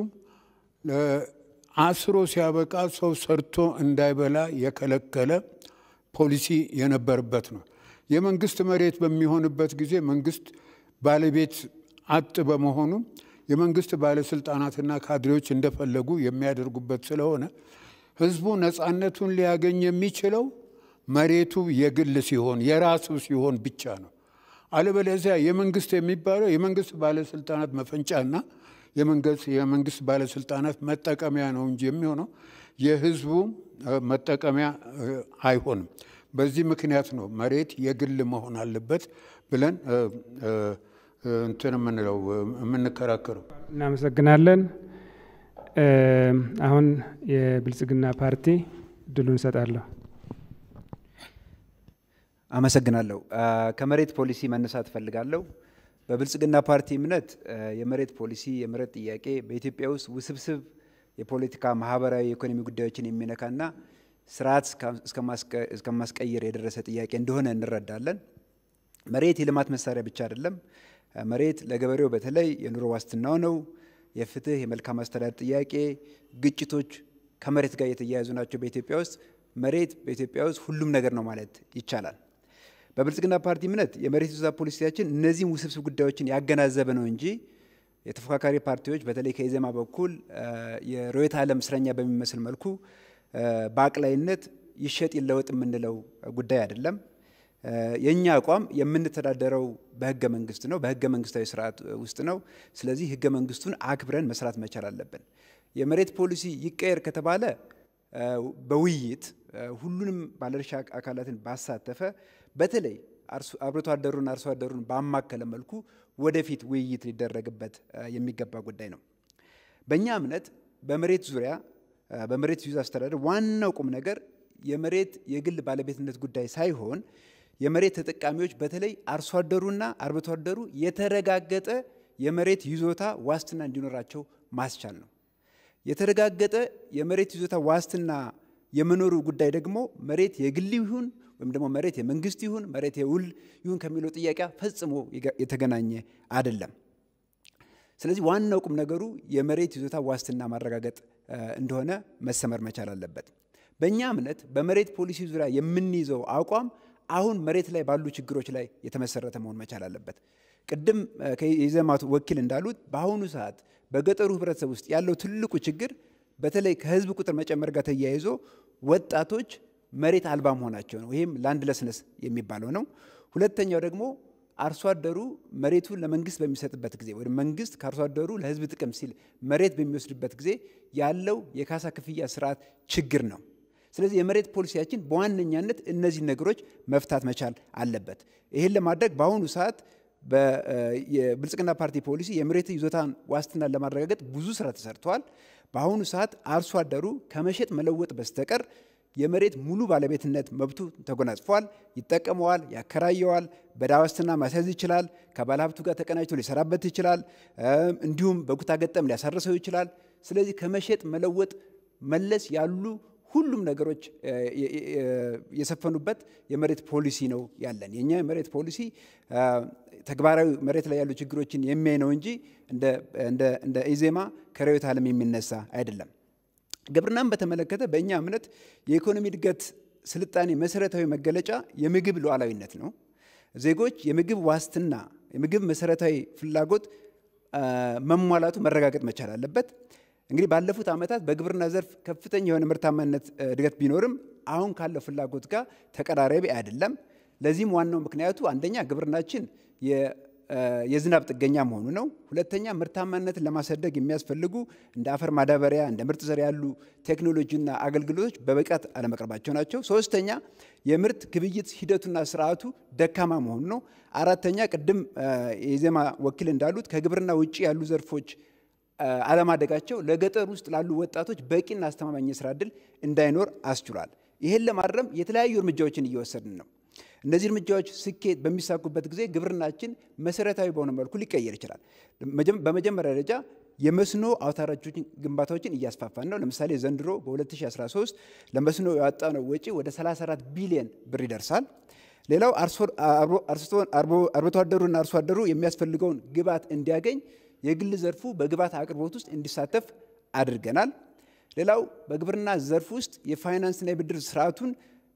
አስሮ ሲያበቃ ሰው ሰርቶ እንዳይበላ የከለከለ ፖሊሲ የነበረበት ነው። የመንግስት መሬት በሚሆንበት ጊዜ መንግስት ባለቤት አጥ በመሆኑ የመንግስት ባለስልጣናትና ካድሬዎች እንደፈለጉ የሚያደርጉበት ስለሆነ ህዝቡ ነፃነቱን ሊያገኝ የሚችለው መሬቱ የግል ሲሆን የራሱ ሲሆን ብቻ ነው። አለበለዚያ የመንግስት የሚባለው የመንግስት ባለስልጣናት መፈንጫና የመንግስት ባለስልጣናት መጠቀሚያ ነው እንጂ የሚሆነው የህዝቡ መጠቀሚያ አይሆንም። በዚህ ምክንያት ነው መሬት የግል መሆን አለበት ብለን እንትን የምንለው የምንከራከረው። እናመሰግናለን። አሁን የብልጽግና ፓርቲ ድሉን እንሰጣለሁ። አመሰግናለሁ። ከመሬት ፖሊሲ መነሳት እፈልጋለሁ። በብልጽግና ፓርቲ እምነት የመሬት ፖሊሲ የመሬት ጥያቄ በኢትዮጵያ ውስጥ ውስብስብ የፖለቲካ ማህበራዊ፣ የኢኮኖሚ ጉዳዮችን የሚነካና ስርዓት እስከማስቀየር የደረሰ ጥያቄ እንደሆነ እንረዳለን። መሬት የልማት መሳሪያ ብቻ አይደለም። መሬት ለገበሬው በተለይ የኑሮ ዋስትናው ነው። የፍትህ፣ የመልካም አስተዳደር ጥያቄ፣ ግጭቶች ከመሬት ጋር የተያያዙ ናቸው። በኢትዮጵያ ውስጥ መሬት በኢትዮጵያ ውስጥ ሁሉም ነገር ነው ማለት ይቻላል። በብልጽግና ፓርቲ እምነት የመሬት ይዞታ ፖሊሲያችን እነዚህም ውስብስብ ጉዳዮችን ያገናዘበ ነው እንጂ የተፎካካሪ ፓርቲዎች በተለይ ከኢዜማ በኩል የርዕዮተ ዓለም እስረኛ በሚመስል መልኩ በአቅላይነት ይሸጥ ይለወጥ የምንለው ጉዳይ አይደለም። የእኛ አቋም የምንተዳደረው በህገ መንግስት ነው፣ በህገ መንግስታዊ ስርዓት ውስጥ ነው። ስለዚህ ህገ መንግስቱን አክብረን መስራት መቻል አለብን። የመሬት ፖሊሲ ይቀየር ከተባለ በውይይት ሁሉንም ባለድርሻ አካላትን ባሳተፈ በተለይ አርብቶ አደሩን አርሶ አደሩን ባማከለ መልኩ ወደፊት ውይይት ሊደረግበት የሚገባ ጉዳይ ነው። በእኛ እምነት በመሬት ዙሪያ በመሬት ይዞታ አስተዳደር ዋናው ቁም ነገር የመሬት የግል ባለቤትነት ጉዳይ ሳይሆን የመሬት ተጠቃሚዎች በተለይ አርሶ አደሩና አርብቶ አደሩ የተረጋገጠ የመሬት ይዞታ ዋስትና እንዲኖራቸው ማስቻል ነው። የተረጋገጠ የመሬት ይዞታ ዋስትና የመኖሩ ጉዳይ ደግሞ መሬት የግል ይሁን ወይም ደግሞ መሬት የመንግስት ይሁን መሬት የውል ይሁን ከሚለው ጥያቄ ፈጽሞ የተገናኘ አይደለም። ስለዚህ ዋናው ቁም ነገሩ የመሬት ይዞታ ዋስትና ማረጋገጥ እንደሆነ መሰመር መቻል አለበት። በእኛ እምነት በመሬት ፖሊሲ ዙሪያ የምንይዘው አቋም አሁን መሬት ላይ ባሉ ችግሮች ላይ የተመሰረተ መሆን መቻል አለበት። ቅድም የኢዜማቱ ወኪል እንዳሉት በአሁኑ ሰዓት በገጠሩ ህብረተሰብ ውስጥ ያለው ትልቁ ችግር በተለይ ከህዝብ ቁጥር መጨመር ጋር ተያይዞ ወጣቶች መሬት አልባ መሆናቸው ነው። ይህም ላንድ ለስነስ የሚባለው ነው። ሁለተኛው ደግሞ አርሶ አደሩ መሬቱን ለመንግስት በሚሰጥበት ጊዜ ወይም መንግስት ከአርሶ አደሩ ለህዝብ ጥቅም ሲል መሬት በሚወስድበት ጊዜ ያለው የካሳ ክፍያ ስርዓት ችግር ነው። ስለዚህ የመሬት ፖሊሲያችን በዋነኛነት እነዚህ ነገሮች መፍታት መቻል አለበት። ይህን ለማድረግ በአሁኑ ሰዓት የብልጽግና ፓርቲ ፖሊሲ የመሬት ይዞታን ዋስትናን ለማረጋገጥ ብዙ ስራ ተሰርተዋል። በአሁኑ ሰዓት አርሶ አደሩ ከመሸጥ መለወጥ በስተቀር የመሬት ሙሉ ባለቤትነት መብቱ ተጎናጽፏል፣ ይጠቀመዋል፣ ያከራየዋል፣ በዕዳ ዋስትና ማስያዝ ይችላል፣ ከባለሀብቱ ጋር ተቀናጅቶ ሊሰራበት ይችላል፣ እንዲሁም በኩታ ገጠም ሊያሳርሰው ይችላል። ስለዚህ ከመሸጥ መለወጥ መለስ ያሉ ሁሉም ነገሮች የሰፈኑበት የመሬት ፖሊሲ ነው ያለን። የእኛ የመሬት ፖሊሲ ተግባራዊ መሬት ላይ ያሉ ችግሮችን የሚያይ ነው እንጂ እንደ ኢዜማ ከርዕዮተ ዓለም የሚነሳ አይደለም። ግብርናን በተመለከተ በእኛ እምነት የኢኮኖሚ እድገት ስልጣኔ መሰረታዊ መገለጫ የምግብ ሉዓላዊነት ነው። ዜጎች የምግብ ዋስትና፣ የምግብ መሰረታዊ ፍላጎት መሟላቱ መረጋገጥ መቻል አለበት። እንግዲህ ባለፉት ዓመታት በግብርና ዘርፍ ከፍተኛ የሆነ ምርታማነት እድገት ቢኖርም አሁን ካለው ፍላጎት ጋር ተቀራራቢ አይደለም። ለዚህም ዋናው ምክንያቱ አንደኛ ግብርናችን የዝናብ ጥገኛ መሆኑ ነው። ሁለተኛ ምርታማነትን ለማሳደግ የሚያስፈልጉ እንደ አፈር ማዳበሪያ፣ እንደ ምርጥ ዘር ያሉ ቴክኖሎጂና አገልግሎቶች በብቃት አለመቅረባቸው ናቸው። ሶስተኛ የምርት ግብይት ሂደቱና ስርዓቱ ደካማ መሆኑ ነው። አራተኛ ቅድም የዜማ ወኪል እንዳሉት ከግብርና ውጭ ያሉ ዘርፎች አለማደጋቸው ለገጠር ውስጥ ላሉ ወጣቶች በቂና አስተማማኝ የስራ እድል እንዳይኖር አስችሏል። ይህን ለማረም የተለያዩ እርምጃዎችን እየወሰድን ነው። እነዚህ እርምጃዎች ስኬት በሚሳኩበት ጊዜ ግብርናችን መሰረታዊ በሆነ መልኩ ሊቀየር ይችላል። በመጀመሪያ ደረጃ የመስኖ አውታሮችን ግንባታዎችን እያስፋፋን ነው። ለምሳሌ ዘንድሮ በ2013 ለመስኖ ያወጣነው ወጪ ወደ 34 ቢሊዮን ብር ይደርሳል። ሌላው አርብቶ አደሩና አርሶ አደሩ የሚያስፈልገውን ግብዓት እንዲያገኝ የግል ዘርፉ በግብዓት አቅርቦት ውስጥ እንዲሳተፍ አድርገናል። ሌላው በግብርና ዘርፍ ውስጥ የፋይናንስና የብድር ስርዓቱን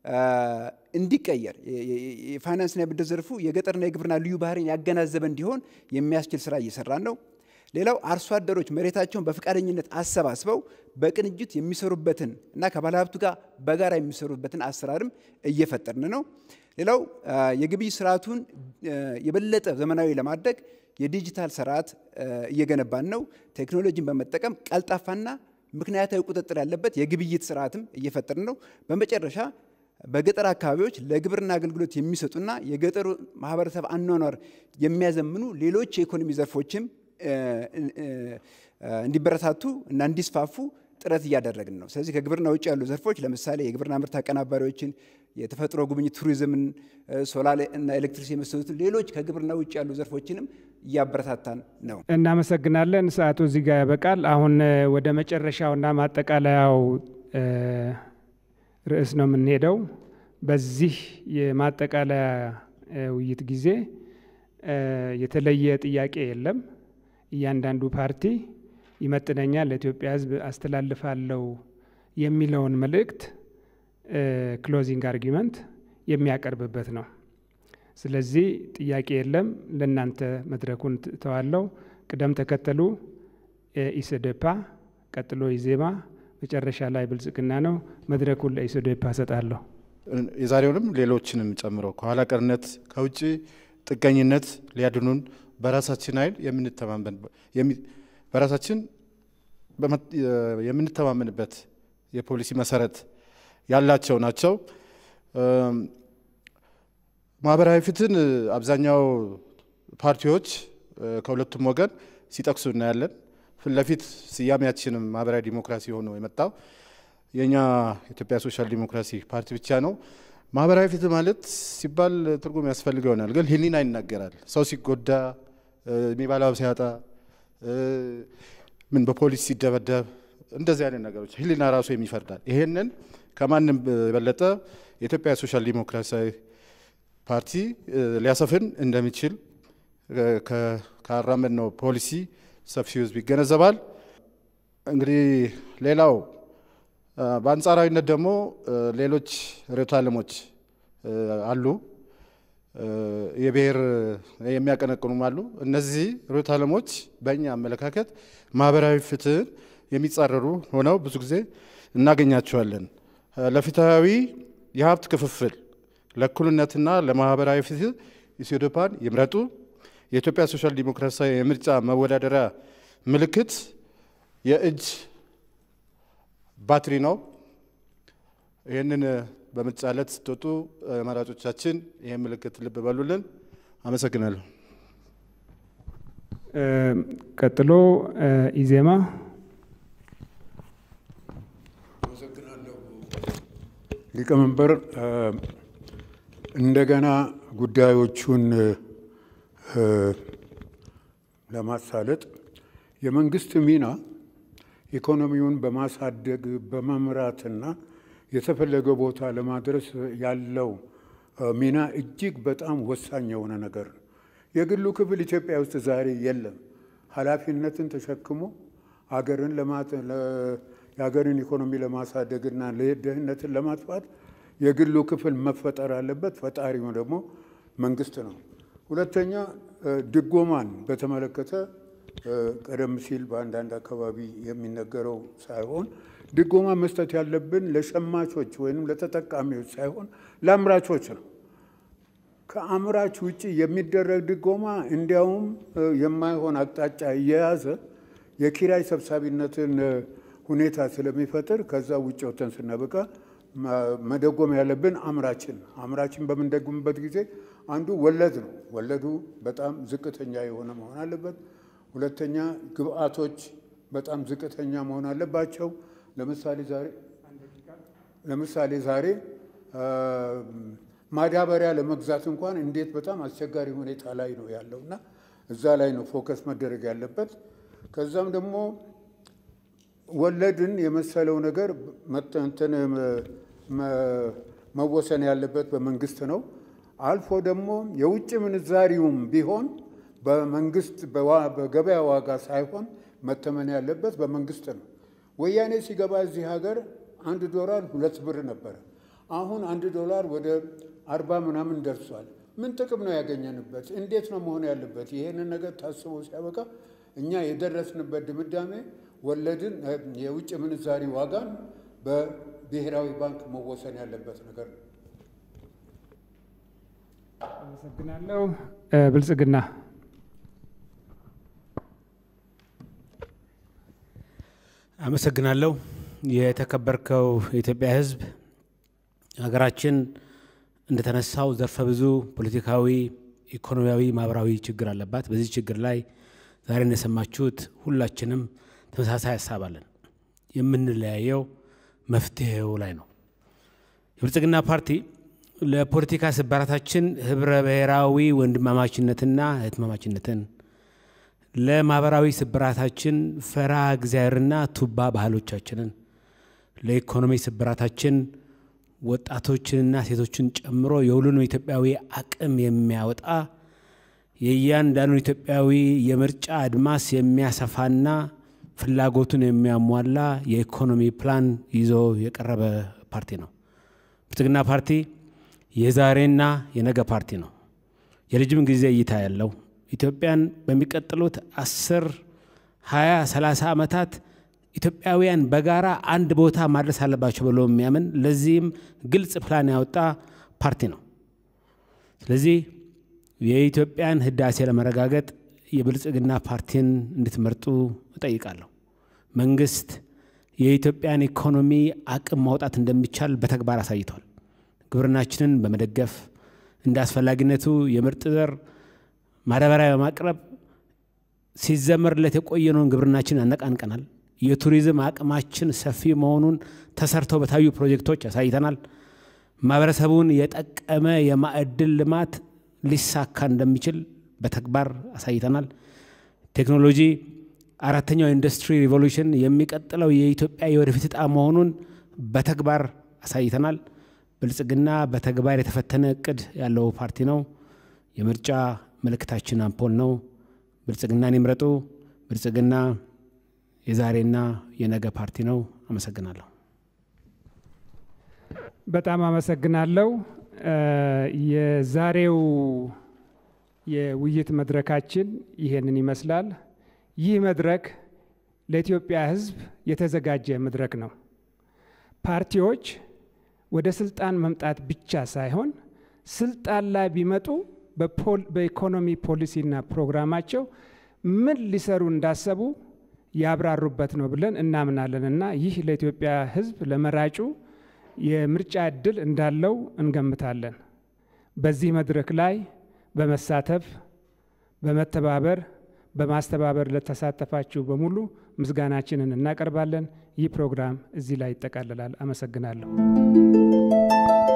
እንዲቀየር የፋይናንስና የብድር ዘርፉ የገጠርና የግብርና ልዩ ባህሪን ያገናዘበ እንዲሆን የሚያስችል ስራ እየሰራን ነው። ሌላው አርሶ አደሮች መሬታቸውን በፈቃደኝነት አሰባስበው በቅንጅት የሚሰሩበትን እና ከባለሀብቱ ጋር በጋራ የሚሰሩበትን አሰራርም እየፈጠርን ነው። ሌላው የግብይት ስርዓቱን የበለጠ ዘመናዊ ለማድረግ የዲጂታል ስርዓት እየገነባን ነው። ቴክኖሎጂን በመጠቀም ቀልጣፋና ምክንያታዊ ቁጥጥር ያለበት የግብይት ስርዓትም እየፈጠርን ነው። በመጨረሻ በገጠር አካባቢዎች ለግብርና አገልግሎት የሚሰጡና የገጠሩ ማህበረሰብ አኗኗር የሚያዘምኑ ሌሎች የኢኮኖሚ ዘርፎችም እንዲበረታቱ እና እንዲስፋፉ ጥረት እያደረግን ነው። ስለዚህ ከግብርና ውጭ ያሉ ዘርፎች ለምሳሌ የግብርና ምርት አቀናባሪዎችን፣ የተፈጥሮ ጉብኝት ቱሪዝምን፣ ሶላር እና ኤሌክትሪክ የመሰሉትን ሌሎች ከግብርና ውጭ ያሉ ዘርፎችንም እያበረታታን ነው። እናመሰግናለን። ሰዓቱ እዚህ ጋር ያበቃል። አሁን ወደ መጨረሻውና ማጠቃለያው ርዕስ ነው የምንሄደው። በዚህ የማጠቃለያ ውይይት ጊዜ የተለየ ጥያቄ የለም። እያንዳንዱ ፓርቲ ይመጥነኛል፣ ለኢትዮጵያ ሕዝብ አስተላልፋለሁ የሚለውን መልእክት ክሎዚንግ አርጊመንት የሚያቀርብበት ነው። ስለዚህ ጥያቄ የለም። ለእናንተ መድረኩን ተዋለው። ቅደም ተከተሉ ኢሰደፓ፣ ቀጥሎ ኢዜማ፣ መጨረሻ ላይ ብልጽግና ነው። መድረኩን ለኢሰደፓ ሰጣለሁ። የዛሬውንም ሌሎችንም ጨምሮ ከኋላ ቀርነት ከውጭ ጥገኝነት ሊያድኑን በራሳችን ኃይል በራሳችን የምንተማመንበት የፖሊሲ መሰረት ያላቸው ናቸው። ማህበራዊ ፍትህን አብዛኛው ፓርቲዎች ከሁለቱም ወገን ሲጠቅሱ እናያለን። ፊት ለፊት ስያሜያችንም ማህበራዊ ዲሞክራሲ ሆኖ የመጣው የእኛ ኢትዮጵያ ሶሻል ዲሞክራሲ ፓርቲ ብቻ ነው። ማህበራዊ ፍትህ ማለት ሲባል ትርጉም ያስፈልገው ይሆናል፣ ግን ህሊና ይናገራል። ሰው ሲጎዳ፣ የሚበላው ሲያጣ፣ ምን በፖሊስ ሲደበደብ፣ እንደዚህ አይነት ነገሮች ህሊና ራሱ የሚፈርዳል። ይሄንን ከማንም የበለጠ የኢትዮጵያ ሶሻል ዲሞክራሲያዊ ፓርቲ ሊያሰፍን እንደሚችል ካራመድ ነው ፖሊሲ ሰፊው ህዝብ ይገነዘባል። እንግዲህ ሌላው በአንጻራዊነት ደግሞ ሌሎች ርዕዮተ ዓለሞች አሉ፣ የብሔር የሚያቀነቅኑም አሉ። እነዚህ ርዕዮተ ዓለሞች በእኛ አመለካከት ማህበራዊ ፍትህን የሚጻረሩ ሆነው ብዙ ጊዜ እናገኛቸዋለን። ለፍትሃዊ የሀብት ክፍፍል ለእኩልነትና ለማህበራዊ ፍትህ ኢሶደፓን ይምረጡ። የኢትዮጵያ ሶሻል ዲሞክራሲያዊ የምርጫ መወዳደሪያ ምልክት የእጅ ባትሪ ነው። ይህንን በምርጫ ዕለት ስትወጡ መራጮቻችን ይህን ምልክት ልብ በሉልን። አመሰግናለሁ። ቀጥሎ ኢዜማ ሊቀመንበር እንደገና ጉዳዮቹን ለማሳለጥ የመንግስት ሚና ኢኮኖሚውን በማሳደግ በመምራትና የተፈለገ ቦታ ለማድረስ ያለው ሚና እጅግ በጣም ወሳኝ የሆነ ነገር ነው። የግሉ ክፍል ኢትዮጵያ ውስጥ ዛሬ የለም። ኃላፊነትን ተሸክሞ አገርን የሀገርን ኢኮኖሚ ለማሳደግና ድህነትን ለማጥፋት የግሉ ክፍል መፈጠር አለበት። ፈጣሪው ደግሞ መንግስት ነው። ሁለተኛ ድጎማን በተመለከተ ቀደም ሲል በአንዳንድ አካባቢ የሚነገረው ሳይሆን ድጎማ መስጠት ያለብን ለሸማቾች ወይም ለተጠቃሚዎች ሳይሆን ለአምራቾች ነው። ከአምራች ውጭ የሚደረግ ድጎማ እንዲያውም የማይሆን አቅጣጫ እየያዘ የኪራይ ሰብሳቢነትን ሁኔታ ስለሚፈጥር ከዛ ውጭ ወተን ስናበቃ መደጎም ያለብን አምራችን አምራችን በምንደጉምበት ጊዜ አንዱ ወለድ ነው። ወለዱ በጣም ዝቅተኛ የሆነ መሆን አለበት። ሁለተኛ ግብአቶች በጣም ዝቅተኛ መሆን አለባቸው። ለምሳሌ ዛሬ ለምሳሌ ዛሬ ማዳበሪያ ለመግዛት እንኳን እንዴት በጣም አስቸጋሪ ሁኔታ ላይ ነው ያለው እና እዛ ላይ ነው ፎከስ መደረግ ያለበት። ከዛም ደግሞ ወለድን የመሰለው ነገር እንትን መወሰን ያለበት በመንግስት ነው። አልፎ ደግሞ የውጭ ምንዛሪውም ቢሆን በመንግስት በገበያ ዋጋ ሳይሆን መተመን ያለበት በመንግስት ነው። ወያኔ ሲገባ እዚህ ሀገር አንድ ዶላር ሁለት ብር ነበረ። አሁን አንድ ዶላር ወደ አርባ ምናምን ደርሷል። ምን ጥቅም ነው ያገኘንበት? እንዴት ነው መሆን ያለበት? ይሄንን ነገር ታስቦ ሲያበቃ እኛ የደረስንበት ድምዳሜ ወለድን የውጭ ምንዛሪ ዋጋን በብሔራዊ ባንክ መወሰን ያለበት ነገር ነው። አመሰግናለሁ። ብልጽግና አመሰግናለሁ። የተከበርከው የኢትዮጵያ ሕዝብ ሀገራችን እንደተነሳው ዘርፈ ብዙ ፖለቲካዊ፣ ኢኮኖሚያዊ፣ ማህበራዊ ችግር አለባት። በዚህ ችግር ላይ ዛሬ እንደሰማችሁት ሁላችንም ተመሳሳይ ሀሳብ አለን። የምንለያየው መፍትሄው ላይ ነው። የብልጽግና ፓርቲ ለፖለቲካ ስባራታችን ህብረ ብሔራዊ ወንድማማችነትና እህትማማችነትን ለማህበራዊ ስብራታችን ፈራ እግዚአብሔርና ቱባ ባህሎቻችንን ለኢኮኖሚ ስብራታችን ወጣቶችንና ሴቶችን ጨምሮ የሁሉንም ኢትዮጵያዊ አቅም የሚያወጣ የእያንዳንዱን ኢትዮጵያዊ የምርጫ አድማስ የሚያሰፋና ፍላጎቱን የሚያሟላ የኢኮኖሚ ፕላን ይዞ የቀረበ ፓርቲ ነው። ብልጽግና ፓርቲ የዛሬና የነገ ፓርቲ ነው። የረጅም ጊዜ እይታ ያለው ኢትዮጵያን በሚቀጥሉት አስር ሀያ ሰላሳ ዓመታት ኢትዮጵያውያን በጋራ አንድ ቦታ ማድረስ አለባቸው ብሎ የሚያምን ለዚህም ግልጽ ፕላን ያወጣ ፓርቲ ነው። ስለዚህ የኢትዮጵያን ህዳሴ ለመረጋገጥ የብልጽግና ፓርቲን እንድትመርጡ እጠይቃለሁ። መንግስት የኢትዮጵያን ኢኮኖሚ አቅም ማውጣት እንደሚቻል በተግባር አሳይቷል። ግብርናችንን በመደገፍ እንደ አስፈላጊነቱ የምርጥ ዘር ማዳበሪያ በማቅረብ ሲዘመርለት የቆየነውን ግብርናችን አነቃንቀናል። የቱሪዝም አቅማችን ሰፊ መሆኑን ተሰርተው በታዩ ፕሮጀክቶች አሳይተናል። ማህበረሰቡን የጠቀመ የማዕድን ልማት ሊሳካ እንደሚችል በተግባር አሳይተናል። ቴክኖሎጂ አራተኛው ኢንዱስትሪ ሪቮሉሽን የሚቀጥለው የኢትዮጵያ የወደፊት ዕጣ መሆኑን በተግባር አሳይተናል። ብልጽግና በተግባር የተፈተነ እቅድ ያለው ፓርቲ ነው። የምርጫ ምልክታችን አምፖል ነው። ብልጽግናን ይምረጡ። ብልጽግና የዛሬና የነገ ፓርቲ ነው። አመሰግናለሁ። በጣም አመሰግናለሁ። የዛሬው የውይይት መድረካችን ይሄንን ይመስላል። ይህ መድረክ ለኢትዮጵያ ሕዝብ የተዘጋጀ መድረክ ነው። ፓርቲዎች ወደ ስልጣን መምጣት ብቻ ሳይሆን ስልጣን ላይ ቢመጡ በኢኮኖሚ ፖሊሲና ፕሮግራማቸው ምን ሊሰሩ እንዳሰቡ ያብራሩበት ነው ብለን እናምናለን እና ይህ ለኢትዮጵያ ሕዝብ ለመራጩ የምርጫ እድል እንዳለው እንገምታለን። በዚህ መድረክ ላይ በመሳተፍ በመተባበር በማስተባበር ለተሳተፋችሁ በሙሉ ምስጋናችንን እናቀርባለን። ይህ ፕሮግራም እዚህ ላይ ይጠቃልላል። አመሰግናለሁ።